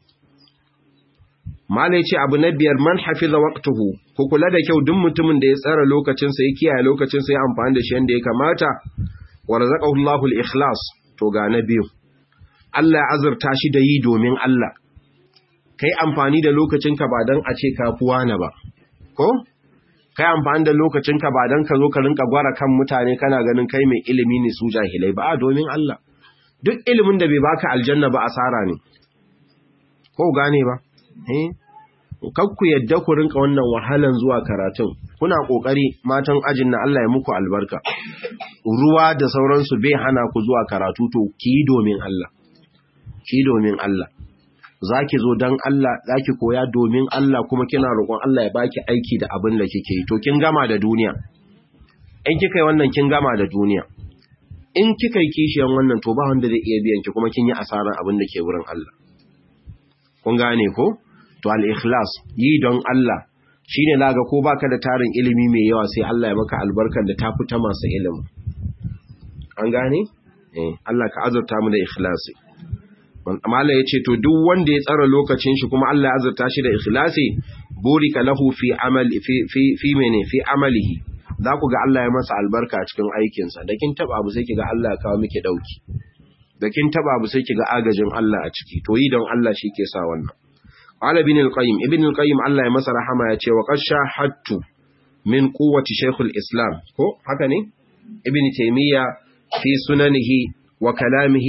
Speaker 1: malai ce abu na biyar man hafiza waqtuhu ku kula da kyau duk mutumin da ya tsara lokacin sa ya kiyaye lokacin sa ya amfani da shi yanda ya kamata wa razaqahu Allahu al-ikhlas to ga na biyu Allah ya azurta shi da yi domin Allah kai amfani da lokacinka ba don a ce kafuwa na ba ko kai amfani da lokacinka ba don ka zo ka rinka gwara kan mutane kana ganin kai mai ilimi ne su jahilai ba domin Allah duk ilimin da bai baka aljanna ba asara ne ko gane ba eh kakku yadda ku rinka wannan wahalan zuwa karatun kuna kokari matan ajin na Allah ya muku albarka ruwa da sauransu bai hana ku zuwa karatu to ki domin Allah ki domin Allah za ki zo don Allah za ki koya domin Allah kuma kina roƙon Allah ya baki aiki da abin da kike yi to kin gama da duniya in kika yi wannan kin gama da duniya in kika yi kishiyan wannan to ba wanda zai iya biyan ki kuma kin yi asaran abin da ke wurin Allah kun gane ko to al-ikhlas yi don Allah shine naga ko baka da tarin ilimi mai yawa sai Allah ya maka albarkar da ta fita masu ilimi an gane eh Allah ka azurta mu da ikhlasi Amala ya ce, To, duk wanda ya tsara lokacin shi kuma Allah ya azurta shi da ikhlasi, burika lahu fi amali, fi mene, fi amalihi, za ku ga Allah ya masa albarka a cikin aikinsa, da kin taba abu sai ki ga Allah ya kawo miki ɗauki, da kin taba abu sai ki ga agajin Allah a ciki, to yi don Allah shi ke sa wannan. Qala ibn al-Qayyim, ibn al-Qayyim Allah ya masa rahama ya ce wa qad shahadtu min quwwati shaykhul Islam, ko haka ne? Ibn Taymiyyah fi sunanihi وكلامه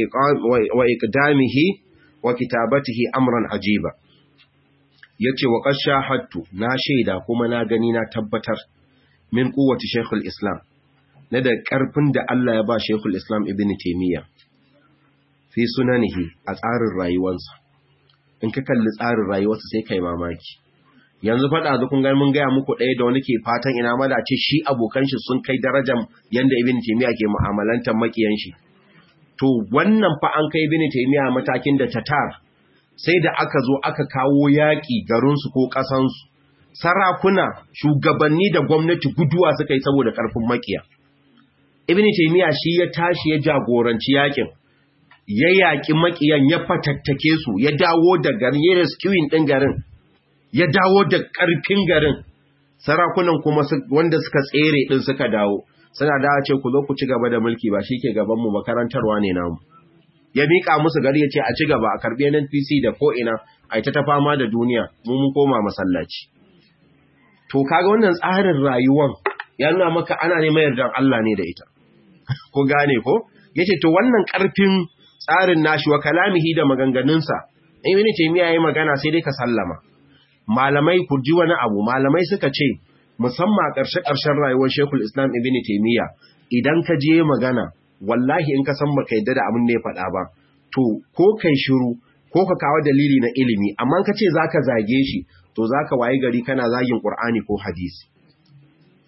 Speaker 1: وإقدامه وكتابته أمرا عجيبا yace wa qad shahadtu na shaida kuma na gani na tabbatar min quwwati shaykhul islam na da karfin da Allah ya ba shaykhul islam ibn taymiya fi sunanihi a tsarin rayuwarsa in ka kalli tsarin rayuwarsa sai kai mamaki yanzu faɗa zu kun ga mun gaya muku ɗaya da wani ke fatan ina ma da ce shi abokan shi sun kai darajar yanda ibn taymiya ke mu'amalantar makiyan shi to wannan fa an kai ibn taymiya matakin da tatar sai da aka zo aka kawo yaƙi garinsu ko ƙasansu sarakuna shugabanni da gwamnati guduwa suka yi saboda ƙarfin makiya ibn taymiya shi ya tashi ya jagoranci yaƙin ya yaƙi makiyan ya fatattake su ya dawo da garin ya rescuing ɗin garin ya dawo da ƙarfin garin sarakunan kuma wanda suka tsere ɗin suka dawo suna da ce ku zo ku ci gaba da mulki ba shi ke gabanmu makarantarwa ne namu ya miƙa musu gari ya ce a ci gaba a karɓi NPC da ko'ina a yi ta ta fama da duniya mu mun koma masallaci to kaga wannan tsarin rayuwan ya nuna maka ana neman yardar Allah ne da ita ko gane ko yace to wannan ƙarfin tsarin nashi wa kalamihi da maganganunsa in wani ce miya yayi magana sai dai ka sallama malamai ku ji wani abu malamai suka ce musamman a ƙarshe-ƙarshen rayuwar Shekul Islam Ibn Taymiyyah idan ka je magana wallahi in ka san baka yadda da abin da ya faɗa ba to ko kai shiru ko ka kawo dalili na ilimi amma ka ce zaka zage shi to zaka waye gari kana zagin Qur'ani ko hadisi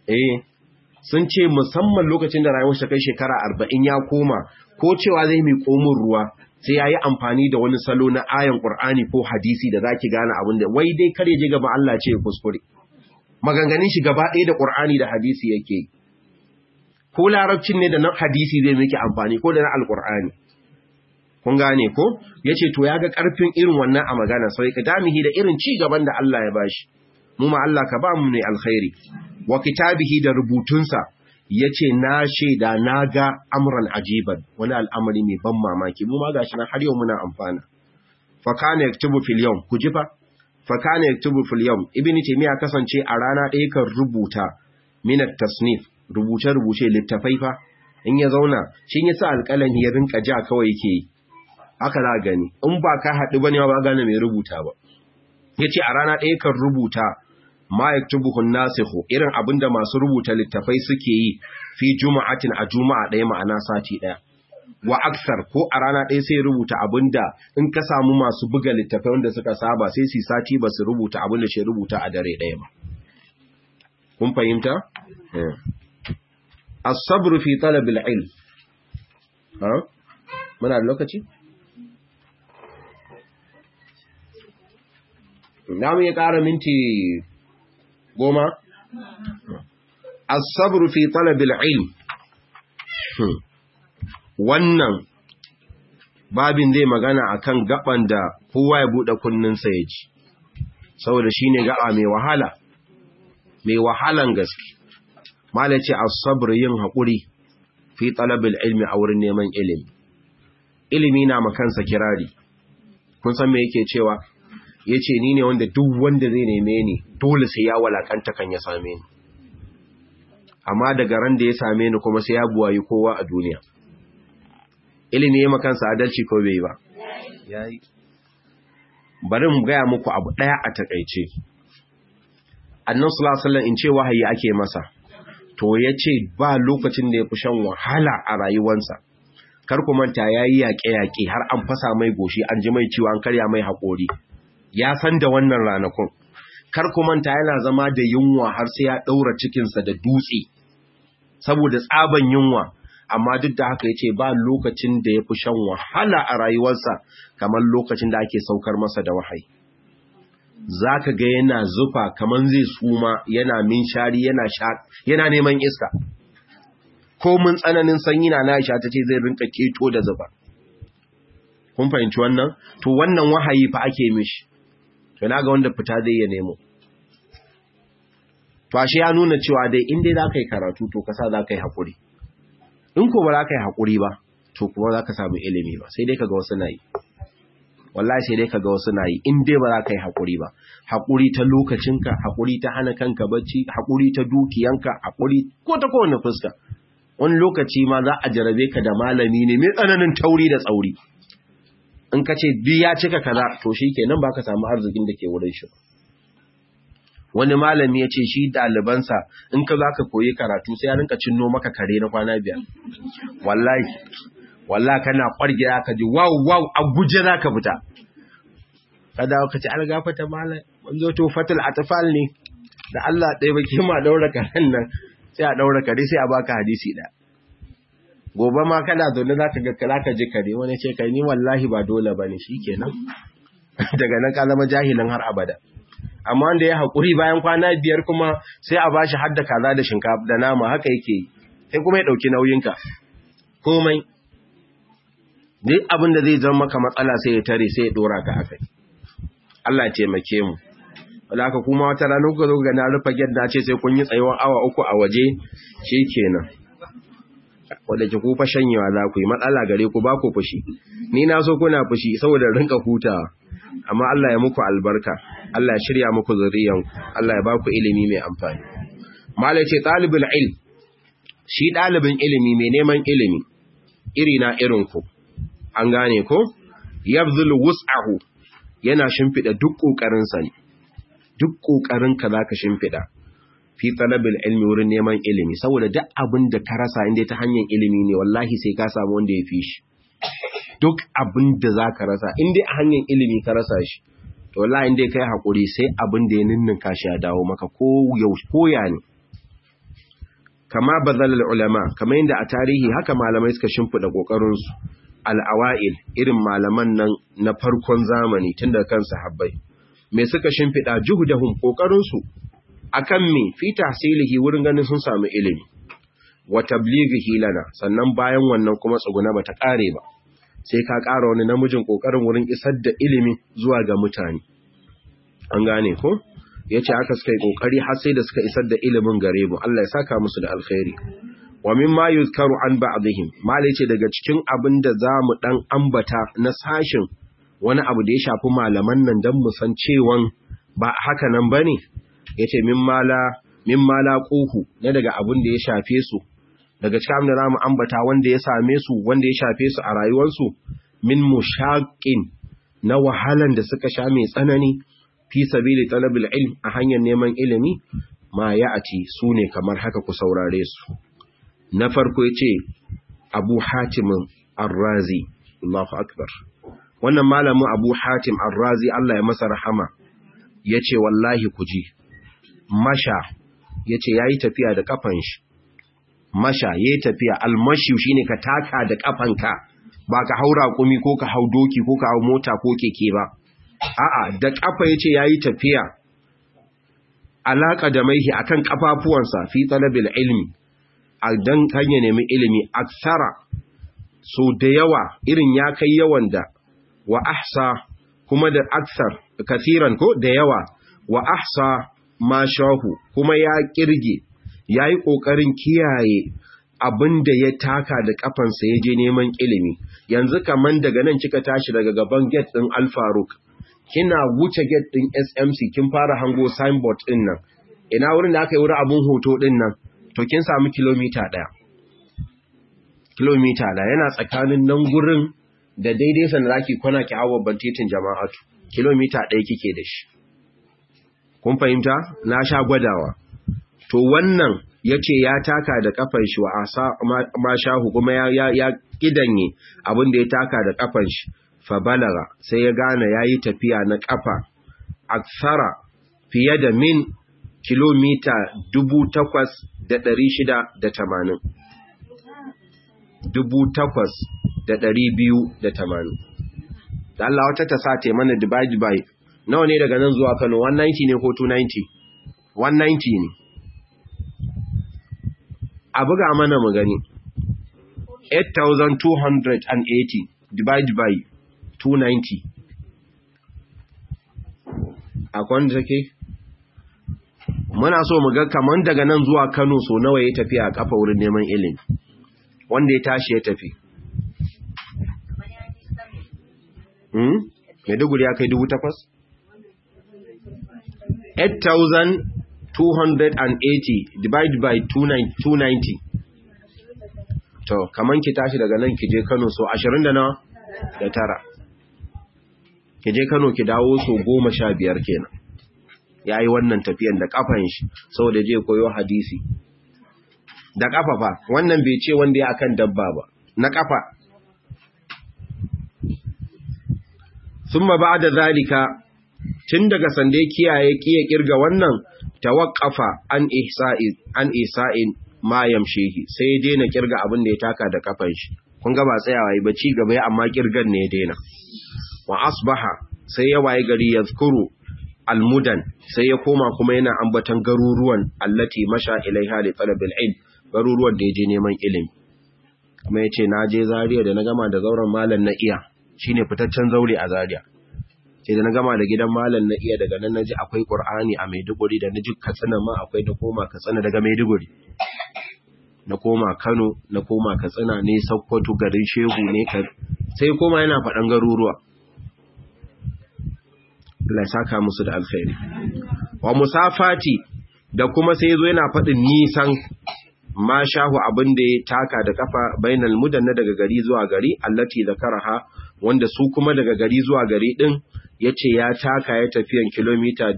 Speaker 1: eh sun ce musamman lokacin da rayuwar shi kai shekara arba'in ya koma ko cewa zai mi komin ruwa sai ya yi amfani da wani salo na ayan ƙur'ani ko hadisi da za ki gane abin da wai dai kare je gaba Allah ce kuskure maganganin shi gaba ɗaya da ƙur'ani da hadisi yake ko larabcin ne da na hadisi zai miki amfani ko da na alƙur'ani kun gane ko ya ce to ya ga ƙarfin irin wannan a magana sai ka damihi da irin ci gaban da Allah ya bashi mu ma Allah ka ba mu ne alkhairi wa kitabihi da rubutunsa ya ce na shaida na ga amuran ajiban wani al'amari mai ban mamaki mu ma ga shi na har yau muna amfana fakana yaktubu fil yawm ku ji fa fakana yaktubu fil yawm ibnu taymiya kasance a rana ɗaya kan rubuta minat tasnif rubuce rubuce littafai fa in ya zauna shi ya sa alƙalami ya rinka ja kawai yake yi haka za gani in ba ka haɗu bane ba gane mai rubuta ba yace a rana ɗaya kan rubuta ma yaktubuhu nasikhu irin abinda masu rubuta littafai suke yi fi juma'atin a juma'a ɗaya ma'ana sati ɗaya wa aksar ko a rana ɗaya sai rubuta abinda in ka samu masu buga littafai wanda suka saba sai su sati ba su rubuta abinda shi rubuta a dare ɗaya ba kun fahimta as-sabru fi talab al-ilm ha muna da lokaci na mu ya ƙara minti goma as-sabru fi talabil ilm wannan babin zai magana akan gaban da kowa ya bude kunninsa ya ji saboda shine gaba mai wahala mai wahalan gaske malaci as-sabr yin hakuri fi talabil ilmi a wurin neman ilimi ilimi na makansa kirari kun san me yake cewa ya ce ni ne wanda duk wanda zai neme ni dole sai ya walakanta kan ya same ni amma daga ran da ya same ni kuma sai ya buwayi kowa a duniya ilimi ya makansa adalci ko bai ba yayi bari mu gaya muku abu daya a takaice annan sallallahu in ce wahayi ake masa to ya ce ba lokacin da ya fi shan wahala a rayuwansa kar ku manta yayi yaƙe-yaƙe har an fasa mai goshi an ji mai ciwo an karya mai haƙori ya san da wannan ranakun kar ku manta yana zama da yunwa har sai ya daura cikinsa da dutse saboda tsaban yunwa amma duk da haka yace ba lokacin da yafi shan wahala a rayuwarsa kamar lokacin da ake saukar masa da wahayi zaka ga yana zufa kaman zai suma yana minshari yana sha yana neman iska ko mun tsananin sanyi na Aisha tace zai rinka keto da zufa kun fahimci wannan to wannan wahayi fa ake mishi to na ga wanda fita zai ya nemo to ashe ya nuna cewa dai in dai za ka yi karatu to kasa za ka yi haƙuri in ko ba za ka yi haƙuri ba to kuma za ka samu ilimi ba sai dai ka ga wasu na yi wallahi sai dai ka ga wasu na yi in dai ba za ka yi haƙuri ba haƙuri ta lokacinka haƙuri ta hana kanka bacci haƙuri ta dukiyanka haƙuri ko ta kowane fuska wani lokaci ma za a jarabe ka da malami ne mai tsananin tauri da tsauri in ka ce duk ya cika kaza to shi kenan ba ka samu arzikin da ke wurin shi wani malami ya ce shi ɗalibansa in ka za ka koyi karatu sai ya rinka cinno maka kare na kwana biyar wallahi wallahi kana ƙwarge ka ji wow wow a guje za ka fita ka dawo ka ci an gafata malam mun zo to fatul atfal ne da Allah ɗaya baki ma daura karen nan sai a daura kare sai a baka hadisi ɗaya gobe ma kana zaune za ka ga za ka ji kare wani ce kai ni wallahi ba dole ba ne shi kenan daga nan ka zama jahilin har abada amma wanda ya haƙuri bayan kwana biyar kuma sai a bashi hadda kaza da shinkafa da nama haka yake yi sai kuma ya ɗauki nauyinka komai duk abin da zai zama maka matsala sai ya tare sai ya ɗora ka haka Allah taimake mu wala haka kuma wata rana kuka zo ga na rufe gyadda ce sai kun yi tsayuwar awa uku a waje shi kenan wadda ke kufa shanyewa za ku yi matsala gare ku ba ku fushi ni na so kuna fushi saboda rinka hutawa amma Allah ya muku albarka Allah ya shirya muku zuriyanku Allah ya ba ku ilimi mai amfani malai ce talibul ilm shi dalibin ilimi mai neman ilimi iri na irin ku an gane ko yabzul wus'ahu yana shimfida duk kokarin sa duk kokarin ka zaka shimfida fi talabil ilmi wurin neman ilimi saboda duk abin da ka rasa inda ta hanyar ilimi ne wallahi sai ka samu wanda ya fi shi duk abin da za ka rasa inda a hanyar ilimi ka rasa shi to wallahi inda kai haƙuri sai abin da ya ninninka shi ya dawo maka ko yau koya ne kama bazalal ulama kamar yadda a tarihi haka malamai suka shimfida kokarin su al-awail irin malaman nan na farkon zamani tun da kan sahabbai me suka shimfida juhdahum kokarin su akan me fi tahsilihi wurin ganin sun samu ilimi wa tablighihi lana sannan bayan wannan kuma tsuguna bata kare ba sai ka ƙara wani namijin kokarin wurin isar da ilimi zuwa ga mutane an gane ko yace aka suka yi kokari har sai da suka isar da ilimin gare mu Allah ya saka musu da alkhairi wa mimma yuzkaru an ba'dihim mala yace daga cikin abin da zamu dan ambata na sashin wani abu da ya shafi malaman nan dan mu san cewan ba haka nan bane yace mimma la mimma la quhu na daga abin da ya shafe su daga cikin abin da zamu ambata wanda ya same su wanda ya shafe su a rayuwarsu min mushaqqin na wahalan da suka sha mai tsanani fi sabili talabil ilm a hanyar neman ilimi ma ya ati su ne kamar haka ku saurare su na farko ya ce abu hatimin arrazi Allahu akbar wannan malamin abu hatim arrazi Allah ya masa rahama ya ce wallahi ku ji masha ya ce ya yi tafiya da kafan shi masha ya yi tafiya almashi shi ne ka taka da kafanka ba ka haura kumi ko ka hau doki ko ka hau mota ko keke ba a'a da kafa yace yayi tafiya alaka da maihi akan kafafuwansa fi talabil ilmi dan kan ya nemi ilimi aksara so da yawa irin ya kai yawan da wa ahsa kuma da aksar kasiran ko da yawa wa ahsa ma shahu kuma ya kirge yayi kokarin kiyaye abin da ya taka da kafansa ya je neman ilimi yanzu kaman daga nan kika tashi daga gaban gate din Al Faruq kina wuce gate din SMC kin fara hango signboard din nan ina wurin da aka yi wurin abun hoto din nan to kin samu kilomita daya kilomita daya yana tsakanin nan gurin da daidai sanda zaki kwana ki hawo bantitin jama'atu kilomita daya kike da shi kun fahimta na sha gwadawa to wannan yace ya taka da kafar shi wa asa ma shahu kuma ya ya, ya kidanye abin da ya taka da kafar shi fa balaga sai ya gane yayi tafiya na kafa aksara fiye da min kilomita 8680 8280 da Allah wata ta sa ta mana divide by nawa ne daga nan zuwa Kano 190 ne ko 290 190 ne a buga mana mu gani 8280 divide by 290 akwai wanda take muna so mu ga kaman daga nan zuwa Kano so nawa ya tafi a kafa wurin neman ilimi wanda ya tashi ya tafi hmm Maiduguri ya kai dubu takwas 8280 divided by 290 to kaman ki tashi daga nan ki je Kano so 20 da nawa da tara ki je Kano ki dawo so 15 kenan yayi wannan tafiyan da kafan shi saboda je koyo hadisi da kafa fa wannan bai ce wanda ya akan dabba ba na kafa thumma ba'da zalika tun daga sande kiyaye kiye kirga wannan tawaqqafa an ihsa'i an isa'in ma yamshihi sai ya daina kirga abin da ya taka da kafan shi kun ga ba tsayawa ba ci gaba ya amma kirgan ne ya daina wa asbaha sai ya waye gari yazkuru almudan sai ya koma kuma yana ambatan garuruwan allati masha ilaiha li talabil ilm garuruwan da yaje neman ilimi kuma yace na je Zaria da na gama da zauren malam na iya shine fitaccen zaure a Zaria sai da na gama da gidan malam na iya daga nan naji akwai Qur'ani a Maiduguri da naji Katsina ma akwai da koma Katsina daga Maiduguri na koma Kano na koma Katsina ne Sokoto garin Shehu ne sai koma yana faɗan garuruwa Allah saka musu da alkhairi wa musafati da kuma sai yazo yana faɗin nisan ma shahu abin da ya taka da kafa bainal mudanna daga gari zuwa gari allati zakaraha wanda su kuma daga gari zuwa gari din yace ya taka ya tafiyan kilomita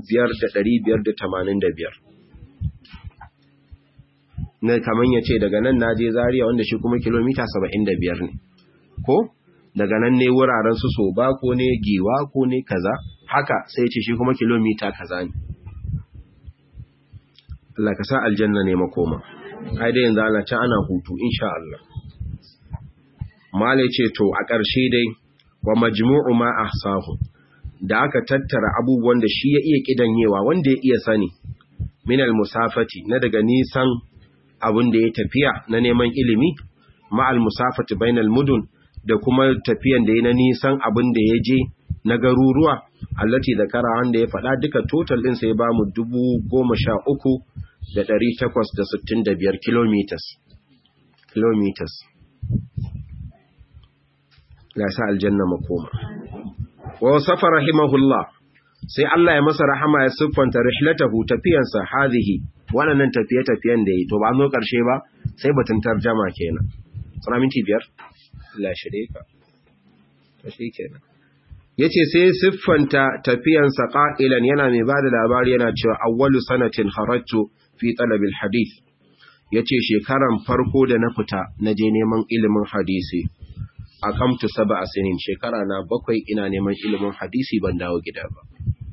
Speaker 1: 5585 ne kaman yace daga nan naje Zaria wanda shi kuma kilomita 75 ne ko daga nan ne wuraren su so ba ko ne giwa ko ne kaza haka sai ce shi kuma kilomita kaza ne Allah ka sa aljanna ne makoma ai dai yanzu ana can ana hutu insha Allah mala ce to a ƙarshe dai wa majmu'u ma ahsahu da aka tattara abubuwan da shi ya iya kidanyewa wanda ya iya sani min al-musafati na daga nisan abin da ya tafiya na neman ilimi ma al-musafati bainal mudun da kuma tafiyan da ya na nisan abin da ya je na garuruwa allati da kara wanda ya faɗa duka total ɗin sai ba mu dubu goma sha uku da ɗari takwas da sittin da biyar kilometers kilometers la sa aljanna makoma wa safa rahimahullah sai Allah ya masa rahama ya siffanta rihlatahu tafiyansa hadhihi wannan tafiye-tafiyen da yi to ba zo karshe ba sai batun tarjama kenan sana minti biyar la shirye ka to shi kenan yace sai siffanta tafiyansa qa'ilan yana mai bada labari yana cewa awwalu sanatin kharajtu fi talab alhadith yace shekaran farko da na fita naje neman ilimin hadisi akamtu sab'a sinin shekara na bakwai ina neman ilimin hadisi ban dawo gida ba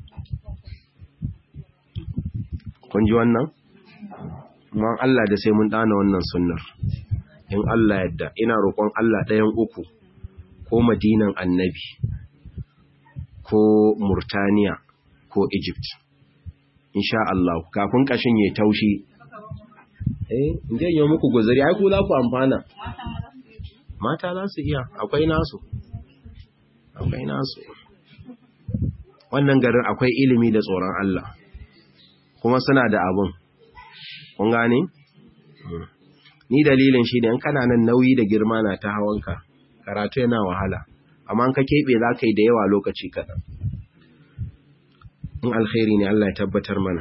Speaker 1: kun ji wannan man Allah da sai mun dana wannan sunnar in Allah yadda ina roƙon Allah ɗayan uku ko madinan annabi ko murtaniya ko egypt insha Allah kafin kashin ya taushi eh inda yi muku guzuri ai ku za ku amfana mata za su iya akwai nasu akwai nasu wannan garin akwai ilimi da tsoron Allah kuma suna da abun kun gane ni dalilin shi ne in kana nan nauyi da girma na ta hawanka karatu yana wahala amma ka keɓe za ka yi da yawa lokaci kaɗan in alkhairi ne Allah ya tabbatar mana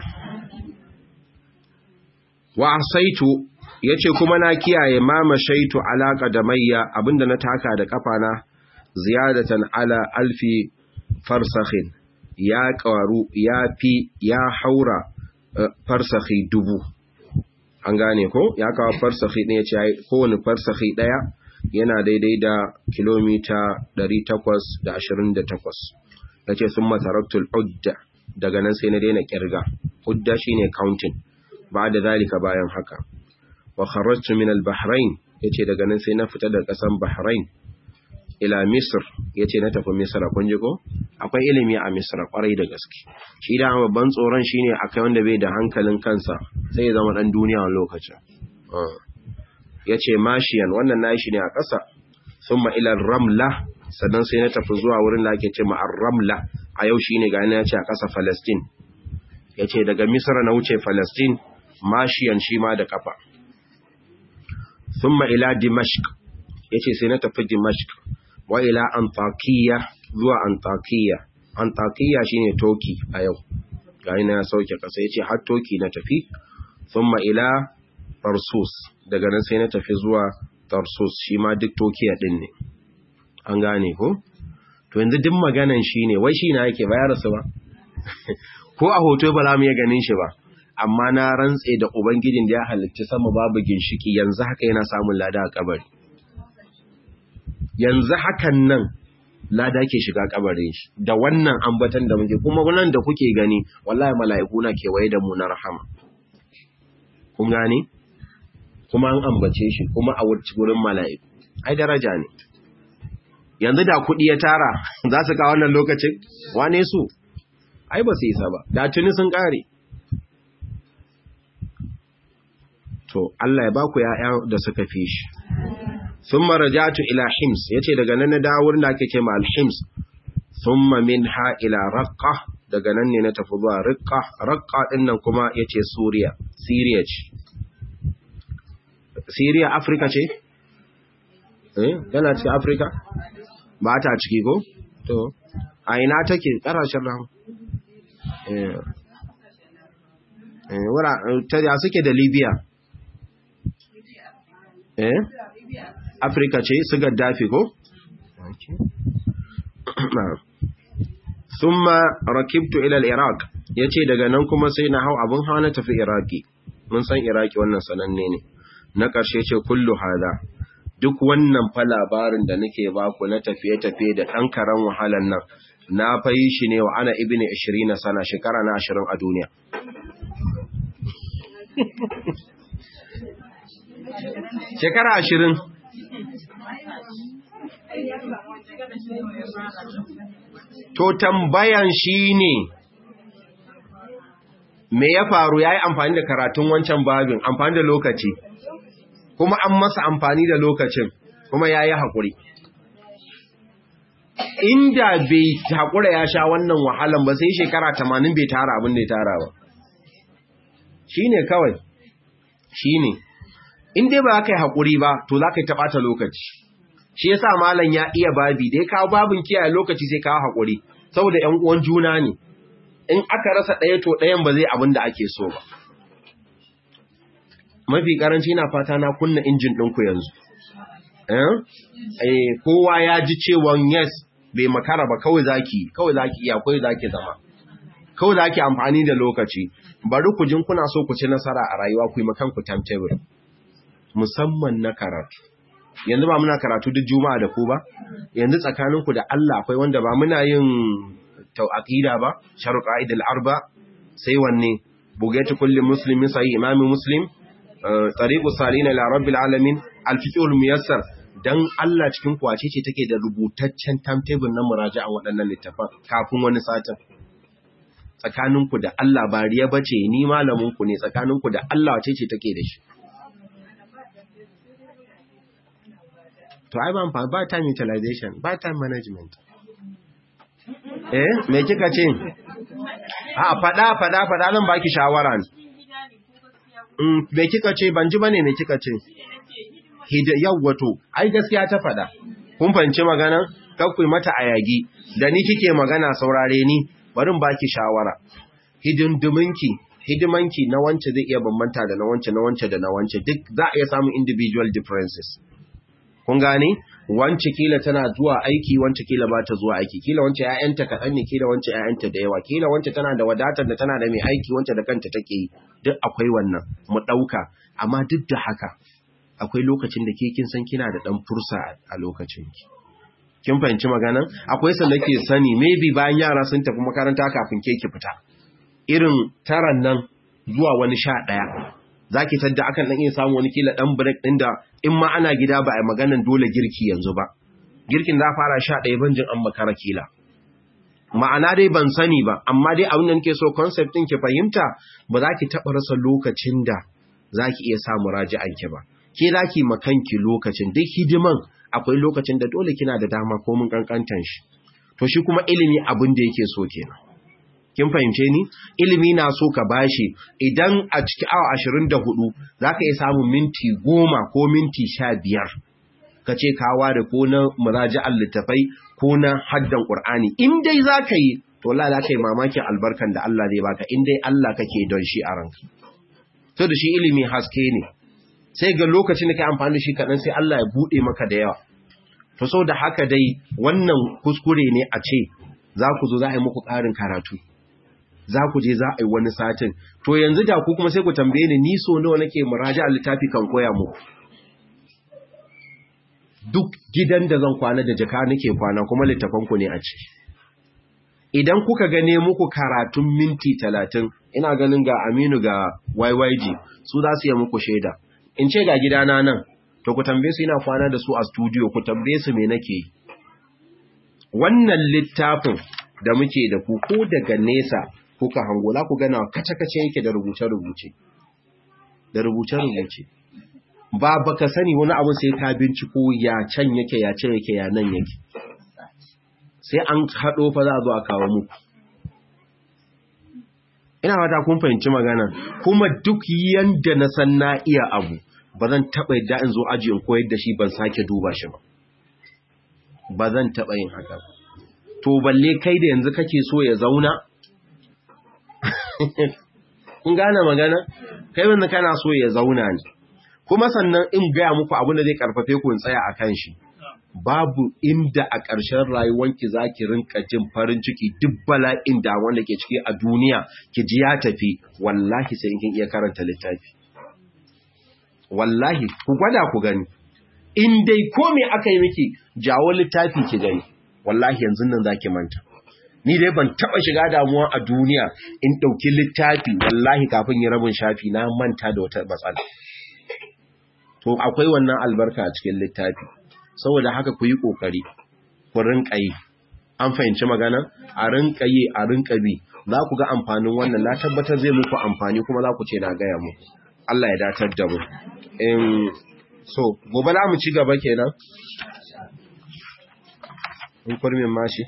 Speaker 1: wa asaitu yace kuma na kiyaye ma mashaitu alaka da mayya abinda na taka da kafana ziyadatan ala alfi farsakhin ya karu ya fi ya haura farsakhi dubu an gane ko ya kawo farsakhi ne yace kowane farsakhi daya yana daidai da kilomita 828 yace summa taraktul udda daga nan sai na daina kirga udda shine counting ba da zalika bayan haka wa kharajtu min al-bahrain yace daga nan sai na fita daga kasan bahrain ila misr yace na tafi misr kun ji ko akwai ilimi a misr kwarai da gaske shi da babban tsoron shine akai wanda bai da hankalin kansa sai ya zama dan duniya a lokacin yace mashiyan wannan nayi shi ne a ƙasa thumma ila ramla sannan sai na tafi zuwa wurin da ake ce ma ramla a yau shine ga ya ce a ƙasa Palestine yace daga Misra na wuce Palestine mashiyan shi ma da kafa thumma ila Dimashq yace sai na tafi Dimashq wa ila Antakiya zuwa Antakiya Antakiya shine Toki a yau ga ina ya sauke kasa yace har Toki na tafi thumma ila Tarsus daga nan sai na tafi zuwa Tarsus shi ma duk Tokiya din ne an gane ko to yanzu duk maganan shi ne wai shi na yake bayar su ba ko a hoto ba za mu iya ganin shi ba amma na rantse da ubangijin da ya halitta sama babu ginshiki yanzu haka yana samun lada a kabari yanzu hakan nan lada ke shiga kabarin shi da wannan ambatan da muke kuma wannan da kuke gani wallahi mala'iku na kewaye da mu na rahama kun gane kuma an ambace shi kuma a wurin mala'iku ai daraja ne yanzu da kuɗi ya tara za su kawo wannan lokacin wane su ai ba su isa ba da tuni sun ƙare to Allah ya baku ya'ya da suka fi shi sun marajatu ila hims ya ce daga nan na dawo wurin da ake ce ma alhims sun min ha ila raƙa daga nan ne na tafi zuwa riƙa raƙa ɗin nan kuma ya ce suriya siriya ce siriya afirka ce? eh yana ce afirka? ba ta ciki ko? To, a ina take ƙarashen ran? Wura, ta ya suke da Libya? Eh? Afirka ce su gaddafi ko? Summa rakibtu ilal Iraq, ya ce daga nan kuma sai na hau abin hawa na tafi Iraki, mun san Iraki wannan sananne ne, na ƙarshe ce kullu hada. duk wannan fa labarin da nake baku na tafiye-tafiye da ɗan karen wahalan nan na fayi shi ne wa ana ibini 20 sana shekara na 20 a duniya shekara ashirin to tambayan shi ne me ya faru ya yi amfani da karatun wancan babin amfani da lokaci kuma an masa amfani da lokacin kuma ya yi haƙuri inda bai haƙura ya sha wannan wahalan ba sai shekara tamanin bai tara abin da ya tara ba shi ne kawai shi ne in dai ba ka yi haƙuri ba to za ka yi taɓata lokaci shi yasa malam ya iya babi da ya kawo babin kiyaye lokaci sai kawo haƙuri saboda ‘yan uwan juna ne in aka rasa ɗaya to ɗayan ba zai abin da ake so ba mafi ƙaranci na fata na kunna injin ɗinku yanzu eh kowa ya ji cewa yes bai makara ba kawai zaki kawai zaki iya kawai zaki zama kawai zaki amfani da lokaci bari ku jin kuna so ku ci nasara a rayuwa ku yi makan ku timetable musamman na karatu yanzu ba muna karatu duk juma'a da ku ba yanzu tsakaninku da Allah akwai wanda ba muna yin aqida ba sharuqa idil arba sai wanne bugaitu kulli muslimin sahih imami muslim tariqu salina ila rabbil alamin alfiqhul muyassar dan Allah cikin kwace ce take da rubutaccen timetable na muraja'a waɗannan littafan kafin wani satin tsakaninku da Allah ba riya bace ni malamin ku ne tsakaninku da Allah wace ce take da shi to ai ban ba time utilization ba time management eh me kika ce a fada fada fada zan baki shawara ne mm me kika ce ban ji bane me kika ce hida yawwato ai gaskiya ta fada kun fahimci magana kakkui mata ayagi da ni kike magana saurare ni bari in baki shawara hidindiminki hidimanki na wance zai iya bambanta da na wance na wance da na wance duk za a iya samun individual differences kun gane wance kila tana zuwa aiki wance kila ba ta zuwa aiki kila wance ƴaƴanta kaɗan ne kila wance ƴaƴanta da yawa kila wance tana da wadatar da tana da mai aiki wance da kanta take yi duk akwai wannan mu ɗauka amma duk da haka akwai lokacin da ke kin san kina da ɗan fursa a lokacin ki kin fahimci maganan akwai san nake sani maybe bayan yara sun tafi makaranta kafin ke ki fita irin taran nan zuwa wani sha ɗaya za ki tadda akan ɗan iya samu wani kila ɗan break ɗin da in ma ana gida ba a maganan dole girki yanzu ba girkin za fara sha ɗaya banjin an makara kila ma'ana dai ban sani ba amma dai abin da nake so concept ɗin ki fahimta ba za ki taɓa rasa lokacin da za ki iya samu raji'an ki ba ke za ki makanki lokacin duk hidiman akwai lokacin da dole kina da dama ko mun kankantan shi to shi kuma ilimi abin da yake so kenan kin fahimce ni ilimi na so ka bashi idan a cikin awa 24 zaka iya samun minti 10 ko minti 15 kace ka ware ko na muraji'al littafai ko na haddan qur'ani in dai zaka yi to Allah zaka yi mamakin albarkan da Allah zai baka in dai Allah kake don shi a ranka to da shi ilimi haske ne sai ga lokacin da kai amfani da shi kadan sai Allah ya bude maka da yawa to so da haka dai wannan kuskure ne a ce za ku zo za a yi muku ƙarin karatu za ku je za a yi wani satin to yanzu da ku kuma sai ku tambaye ni ni so nawa nake muraja a littafi kan koya muku duk gidan da zan kwana da jaka nake kwana kuma littafan ku ne a ciki idan kuka gane muku karatun minti talatin ina ganin ga Aminu ga YYG su za su yi muku shaida in ce ga gidana nan to ku tambaye su ina kwana da su a studio ku tambaye su me nake wannan littafin da muke da ku ko daga nesa kuka hango la ku gana kace-kace yake da rubuce-rubuce da rubuce-rubuce ba baka sani wani abu sai ka binciko ya can yake ya can yake ya nan yake sai an haɗo fa za a zo a kawo muku ina fata kun fahimci magana kuma duk yanda na san na iya abu ba zan taɓa yadda in zo aji in koyar da shi ban sake duba shi ba ba zan taɓa yin haka to balle kai da yanzu kake so ya zauna kun gane magana kai wanda kana so ya zauna ne kuma sannan in gaya muku abin da zai karfafe ku in tsaya akan shi babu inda a ƙarshen rayuwanki za ki rinka jin farin ciki duk bala'in da wanda ke ciki a duniya ki ji ya tafi wallahi sai in kin iya karanta littafi wallahi ku gwada ku gani in dai ko me aka yi miki jawo littafi ki gani wallahi yanzu nan zaki manta ni dai ban taba shiga damuwa a duniya in dauki littafi wallahi kafin yi rabin shafi na manta da wata matsala to akwai wannan albarka a cikin littafi saboda haka ku yi kokari ku rinka yi an fahimci magana a rinka yi a rinka bi za ku ga amfanin wannan na tabbatar zai muku amfani kuma za ku ce na gaya mu Allah ya datar da mu in so gobe za mu ci gaba kenan in kurmin mashi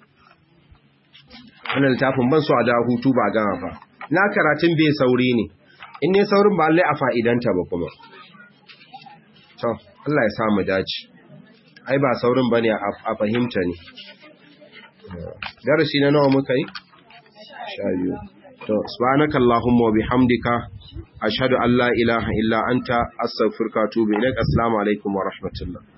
Speaker 1: wannan littafin ban so a da hutu ba gama ba na karatun bai sauri ne in ne saurin ba Allah a fa'idanta ba kuma to Allah ya sa mu dace ai ba saurin bane a fahimta ne darasi na nawa muka yi sha biyu to subhanaka allahumma wa bihamdika ashhadu an la ilaha illa anta astaghfiruka wa atubu ilaik assalamu alaikum wa rahmatullah